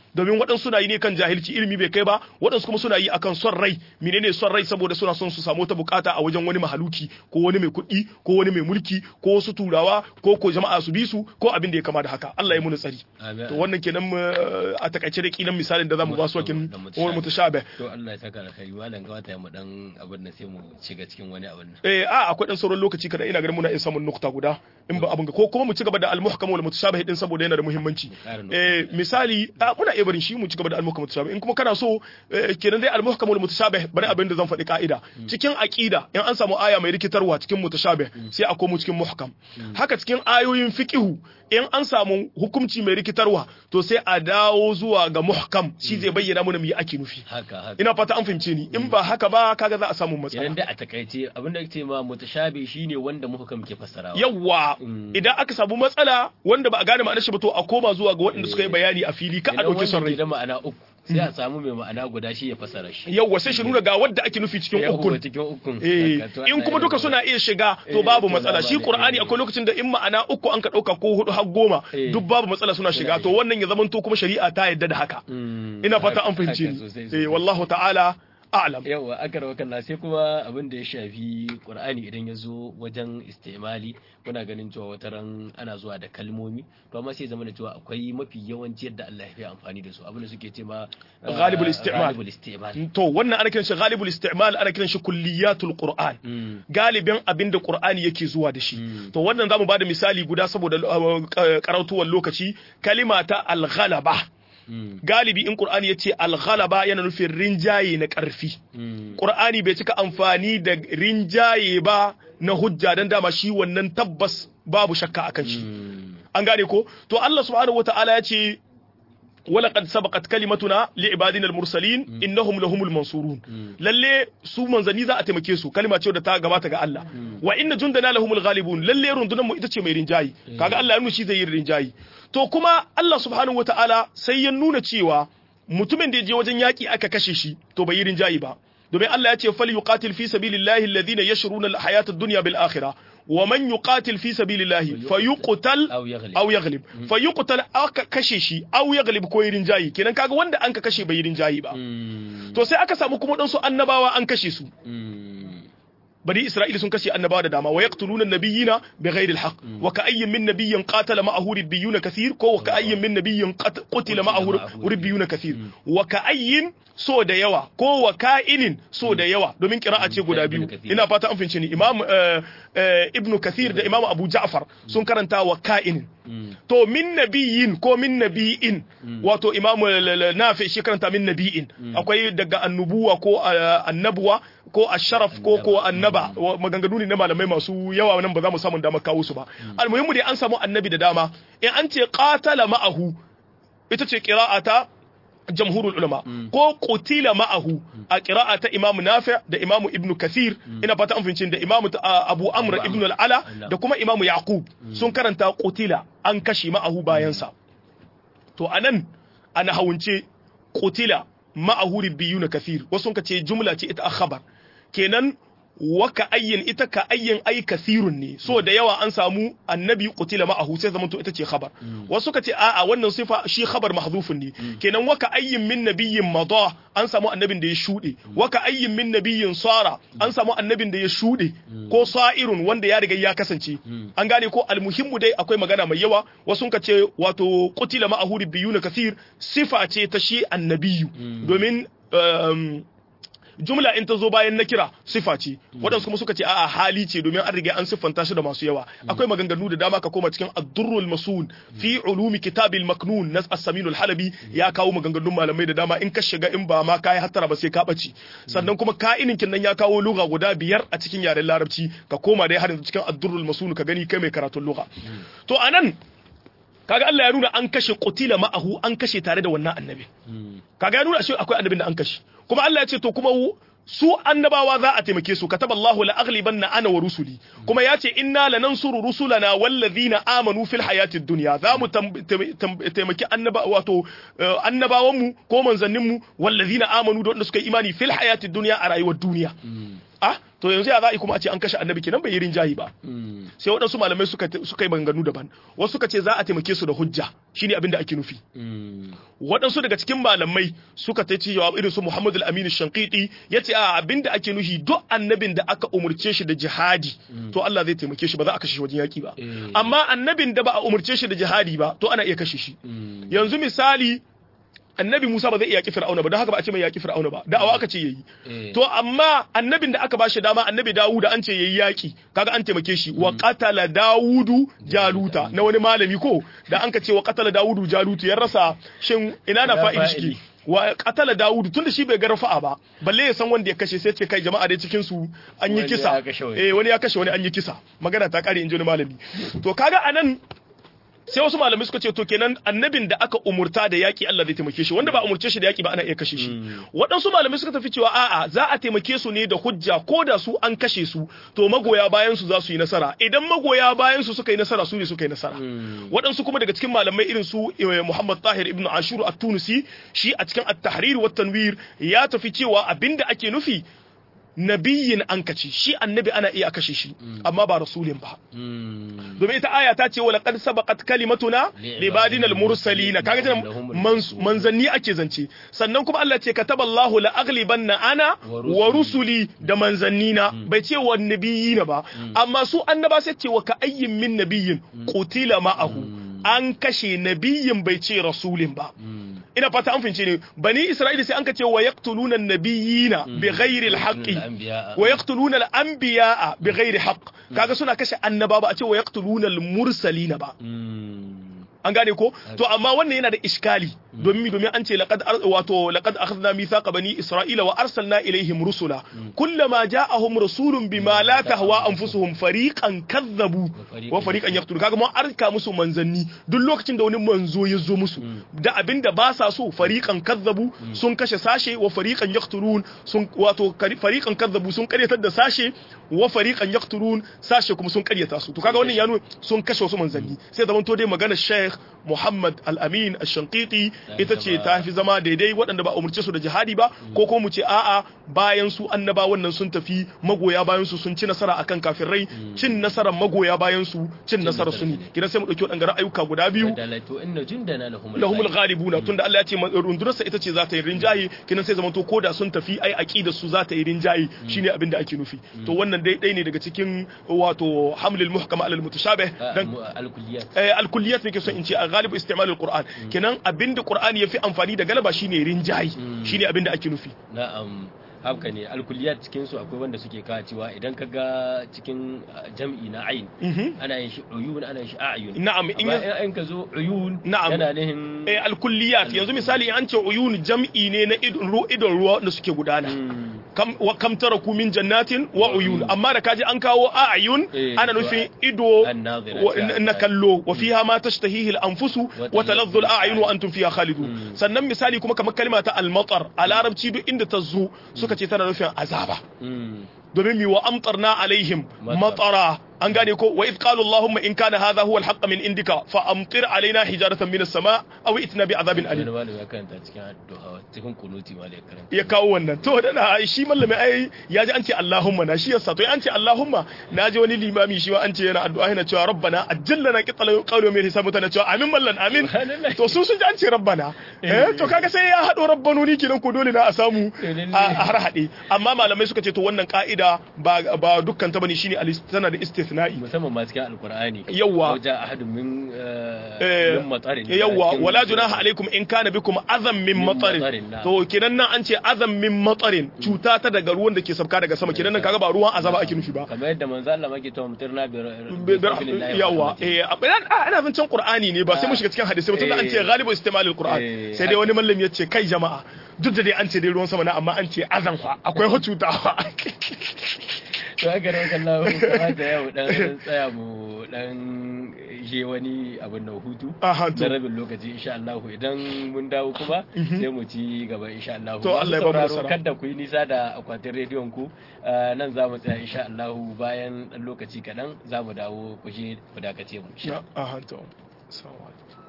domin waɗansu suna yi ne kan jahilci ilimi bai kai ba waɗansu kuma suna yi akan son rai menene son rai saboda suna son su samu ta bukata a wajen wani mahaluki ko wani mai kuɗi ko wani mai mulki ko wasu turawa ko ko jama'a su bi su ko abin da ya kama da haka Allah ya muni tsari to wannan kenan a takaice da kilan misalin da zamu ba su kin wani mutashabih
to Allah ya saka alkhairi malam ga wata mu dan abin da sai mu shiga cikin wani abin nan
eh a akwai dan sauran lokaci kada ina ganin muna iya samun nukta guda in ba abin ga ko kuma mu ci gaba da al-muhkam wal mutashabih din saboda yana da muhimmanci eh misali muna iya barin shi mu ci gaba da al-muhkam mutashabih in kuma kana so kenan dai al-muhkam wal mutashabih bari abin da zan faɗi ka'ida cikin aqida in an samu aya mai rikitarwa cikin mutashabih sai a komo cikin muhkam haka cikin ayoyin fiqhu in an samu hukunci mai rikitarwa to sai a dawo zuwa ga muhkam shi zai bayyana mana me ake nufi
haka haka
ina fata an fahimce ni in ba haka ba kaga za a samu matsala
idan da a takaice abin da ake ma mutashabi shine wanda muhkam ke fassarawa
yawa idan aka samu matsala wanda ba a gane ma'anar shi ba to a koma zuwa ga waɗanda suka yi bayani a fili ka a dauke son rai
da ma'ana uku sai a samu mai ma'ana guda shi ya fassara shi
yawa sai shi nuna ga wadda ake nufi cikin ukun
cikin ukun
eh in kuma duka suna iya shiga to babu matsala shi qur'ani akwai lokacin da in ma'ana uku an ka dauka ko hudu har goma duk babu matsala suna shiga to wannan ya zamanto kuma shari'a ta yadda da haka ina fata an fahimce ni eh wallahu ta'ala a'lam
yawa aka rawa kalla sai kuma abin da ya shafi qur'ani idan ya zo wajen istimali kuna ganin cewa wata ran ana zuwa da kalmomi to amma sai zama da cewa akwai mafi yawanci yadda Allah ya fi amfani da su abin da suke ce ma
ghalibul istimal
ghalibul istimal
to wannan ana kiran shi ghalibul istimal ana kiran shi kulliyatul qur'an galibin abin da qur'ani yake zuwa da shi to wannan zamu bada misali guda saboda karautuwar lokaci kalima ta al-ghalaba galibi in Qur'ani ya ce alghalaba yana nufin rinjaye na ƙarfi. Qur'ani bai cika amfani da rinjaye ba na hujja don dama shi wannan tabbas babu shakka akan shi. An gane ko? To Allah subhanahu wa ta'ala ya ce ولقد سبقت كلمتنا لعبادنا المرسلين انهم لهم المنصورون lalle su manzanni za a taimake su kalma ce da ta gabata ga Allah wa inna jundana lahumul ghalibun lalle rundunar mu ita ce mai rinjayi kaga Allah ya nuna shi zai yi rinjayi to kuma Allah subhanahu wataala sai ya nuna cewa mutumin da ya je wajen yaki aka kashe shi to bai yi rinjayi ba domin Allah ya ce fal yuqatil fi sabilillahi alladhina yashruna alhayata ad-dunya bil akhirah ومن يقاتل في سبيل الله فيقتل
أو يغلب.
أو يغلب فيقتل aka kashe shi aw yaglib ko yirin jayi kenan kaga wanda an ka kashe bai yirin jayi ba to sai aka samu kuma dan su annabawa an kashe su bani isra'ila sun kashe annabawa da dama wa yaqtuluna nabiyina bighairi alhaq wa ka'ayyin min nabiyyin qatala ma'ahu ribbiyuna kathir ko wa ka'ayyin min nabiyyin qat- qutila ma'ahu ribbiyuna kathir wa ka'ayyin so da yawa ko wa ka'inin so da yawa domin qira'a ce guda biyu ina fata an fince ni imam eh, eh, ibnu kathir da imam abu ja'far sun karanta wa ka'inin to min nabiyin ko min nabiyin wato imamu nafi shi karanta min nabiyin akwai daga annubuwa ko uh, annabuwa ko asharaf ko ko annaba wa- maganganu ne na malamai masu yawa nan ba za mu samu damar kawo su ba almuhimmu dai an samu annabi da dama in an ce qatala ma'ahu ita ce qira'ata jamhurul ulama ko qutila ma'ahu a qira'ata imam nafi da imam ibnu kathir ina fata an fahimci da imam ta- abu amr ibn al-ala da kuma imam yaqub sun karanta qutila an kashe ma'ahu bayansa to anan ana hawunce qutila ma'ahu ribbiyuna kathir wasu ka ce jumla ce ita a khabar kenan wa ka ayyin ita ka ayyin ay kathirun ne so da yawa an samu annabi qutila ma'ahu sai zamanto ita ce khabar wasu ka ce a'a wannan sifa shi khabar mahdhufun ne kenan wa ka ayyin min nabiyyin mada an samu annabin da ya shude wa ka ayyin min nabiyyin sara an samu annabin da ya shude ko sa'irun wanda ya riga ya kasance an gane ko almuhimmu dai akwai magana mai yawa wasu ka ce wato qutila ma'ahu ribbiyuna kathir sifa ce ta shi annabiyu domin um, jumla in ta zo bayan na kira sifa ce waɗansu kuma suka ce a'a hali ce domin an riga an siffanta shi da masu yawa akwai maganganu da dama ka koma cikin ad-durrul masun fi ulumi kitabil maknun nas as-saminul halabi ya kawo maganganun malamai da dama in ka shiga in ba ma kai hattara ba sai ka bace sannan kuma ka'inin kin nan ya kawo lugha guda biyar a cikin yaren larabci ka koma dai har yanzu cikin ad-durrul masun ka gani kai mai karatun lugha to anan kaga Allah ya nuna an kashe qutila ma'ahu an kashe tare da wannan annabi kaga ya nuna shi akwai annabin da an kashe kuma Allah ya ce to kuma su annabawa za a taimake su kataballahu la aghlibanna ana wa rusuli kuma ya ce inna lanansuru rusulana wallazina amanu fil hayatid dunya za mu tam- tam- tam- taimaki annaba wato eh, annabawan mu ko manzannin mu wallazina amanu da wanda suka yi imani fil hayatid dunya a rayuwar duniya ah to yanzu ya za a yi kuma a ce an kashe annabi kenan bai yi rinjayi ba sai waɗansu malamai suka suka yi maganganu daban wasu suka ce za a taimake su da hujja shine abin da ake nufi waɗansu daga cikin malamai suka ta cewa irin su Muhammad al-Amin Shanqiti yace a abin da ake nufi duk annabin da aka umurce shi da jihadi to Allah zai taimake shi ba za a kashe shi wajen yaki ba amma annabin da ba a umurce shi da jihadi ba to ana iya kashe shi yanzu misali annabi Musa ba zai iya yaki Fir'auna ba don haka ba a ce mai yaki Fir'auna ba da'awa aka ce yayi to amma annabin da aka ba shi dama annabi Dawud an ce yayi yaki kaga an taimake shi wa qatala Dawudu Jaluta na wani malami ko da an ka ce wa qatala Dawudu Jalutu ya rasa shin ina na fa'ili shi wa qatala Dawudu tunda shi bai ga rafa'a ba balle ya san wanda ya kashe sai ce kai jama'a dai cikin su an yi kisa eh wani ya kashe wani an yi kisa magana ta kare in ji wani malami to kaga anan sai wasu malamai suka ce to kenan annabin da aka umurta da yaki Allah zai taimake shi wanda ba umurce shi da yaki ba ana iya kashe shi waɗansu malamai suka tafi cewa a'a za a taimake su ne da hujja ko da su an kashe su to magoya bayan su za su yi nasara idan magoya bayan su suka yi nasara su ne suka yi nasara waɗansu kuma daga cikin malamai irin su Muhammad Tahir ibn Ashur at-Tunisi shi a cikin at-Tahrir wa tanwir ya tafi cewa abinda ake nufi nabiyin an kace shi annabi ana iya kashe shi amma ba rasulin ba domin ita aya ta ce wala qad sabaqat kalimatuna libadina al-mursalin kaga jin manzanni ake zance sannan kuma Allah ce kataballahu la aghlibanna ana wa rusuli da manzannina bai ce wa nabiyina ba amma su annaba sai ce wa ka ayyin min nabiyin qutila ma'ahu an kashe nabiyin bai ce rasulin ba ina fata an fince ne bani isra'ila sai an ka ce wa yaqtuluna an-nabiyina bighairi al-haqqi wa yaqtuluna al-anbiya'a bighairi haqq kaga suna kashe annaba ba a ce wa yaqtuluna al-mursalina ba an gane ko to amma wannan yana da iskali domin mi domin an ce laqad wato laqad akhadna mithaqa bani isra'ila wa arsalna ilaihim rusula kullama ja'ahum rasulun bima la tahwa anfusuhum fariqan kadzabu wa fariqan yaqtulu kaga mun arka musu manzanni duk lokacin da wani manzo ya zo musu da abinda ba sa so fariqan kadzabu sun kashe sashe wa fariqan yaqtulun sun wato fariqan kadzabu sun karyatar da sashe wa fariqan yaqtulun sashe kuma sun karyata su to kaga wannan ya nuna sun kashe wasu manzanni sai zaman to dai magana Sheikh Muhammad Al-Amin Ash-Shanqiti ita ce ta fi zama daidai waɗanda ba umurce su da jihadi ba ko ko mu ce a'a bayan su annaba wannan sun tafi magoya bayan su sun ci nasara akan kafirai cin nasarar magoya bayan su cin nasarar su ne kidan sai mu dauki waɗanda ayyuka guda biyu lahumul ghalibuna tunda Allah ya ce rundunarsa ita ce za ta yi rinjaye kidan sai zamanto koda sun tafi ai aqidar su za ta yi rinjaye shine abin da ake nufi to wannan dai dai ne daga cikin wato hamlil muhkama alal mutashabih dan
al-kulliyat
al-kulliyat ne ke so in ce a galibu istimal al-Qur'an kenan abinda Qur'ani yafi amfani da galaba shine rinjayi shine abinda ake nufi
na'am haka ne alkuliyat cikin su akwai wanda suke kawo cewa idan ka ga cikin jam'i na ayin ana yin shi uyun ana yin shi a'yun
na'am
in in ka zo uyun
na'am
yana nihin
eh alkulliyat yanzu misali an ce uyun jam'i ne na idon ruwa da suke gudana kam wa kam taraku min jannatin wa uyun amma da kaji an kawo a'yun ana nufin ido na kallo wa fiha ma tashtahihi al-anfusu wa taladhdhu al-a'yun wa antum fiha khalidun sannan misali kuma kamar kalma ta al-matar a larabci duk inda ta zo suka ce tana nufin azaba domin mi wa amtarna alaihim matara an gane ko wa idh qala allahumma in kana hadha huwa alhaq min indika fa amtir alaina hijaratan min as-sama aw itna bi adhabin alim
wani ya karanta cikin addu'a cikin kunuti ma ya karanta
ya kawo wannan to da shi mallami ai ya ji an ce allahumma na shi yasa to an ce allahumma na ji wani limami shi ma an ce yana addu'a yana cewa rabbana ajjalna qitala qawlu min hisab mutana cewa amin mallan amin to su sun ji an ce rabbana eh to kaga sai ya hado rabbanoni kenan ko dole na a samu a har hade amma malamai suka ce to wannan ka'ida ba ba dukkan ta bane shine tana da istithna'i
musamman ma cikin alqur'ani
yawa
wajen ahadun min min matarin
yawa wala junaha alaikum in kana bikum azam min matarin to kinan nan an ce azam min matarin cuta ta daga ruwan da ke sabka daga sama kinan nan kaga ba ruwan azaba ake nufi ba
kamar yadda manzo Allah make to mutirna
bi yawa eh ina zan can qur'ani ne ba sai mu shiga cikin hadisi ba tunda an ce ghalibu istimalul qur'an sai dai wani mallami ya ce kai jama'a duk da dai an ce dai ruwan sama na amma an ce azan fa akwai cuta
to haka da wakan lawo kamata yau dan tsaya mu dan je wani abin da hutu na rabin lokaci insha Allah idan mun dawo kuma sai mu ci gaba insha Allah
to Allah ya ba mu nasara
kada ku yi nisa da akwatin rediyon ku nan za mu tsaya insha Allah bayan dan lokaci kadan za mu dawo ku je ku dakace mu
insha Allah to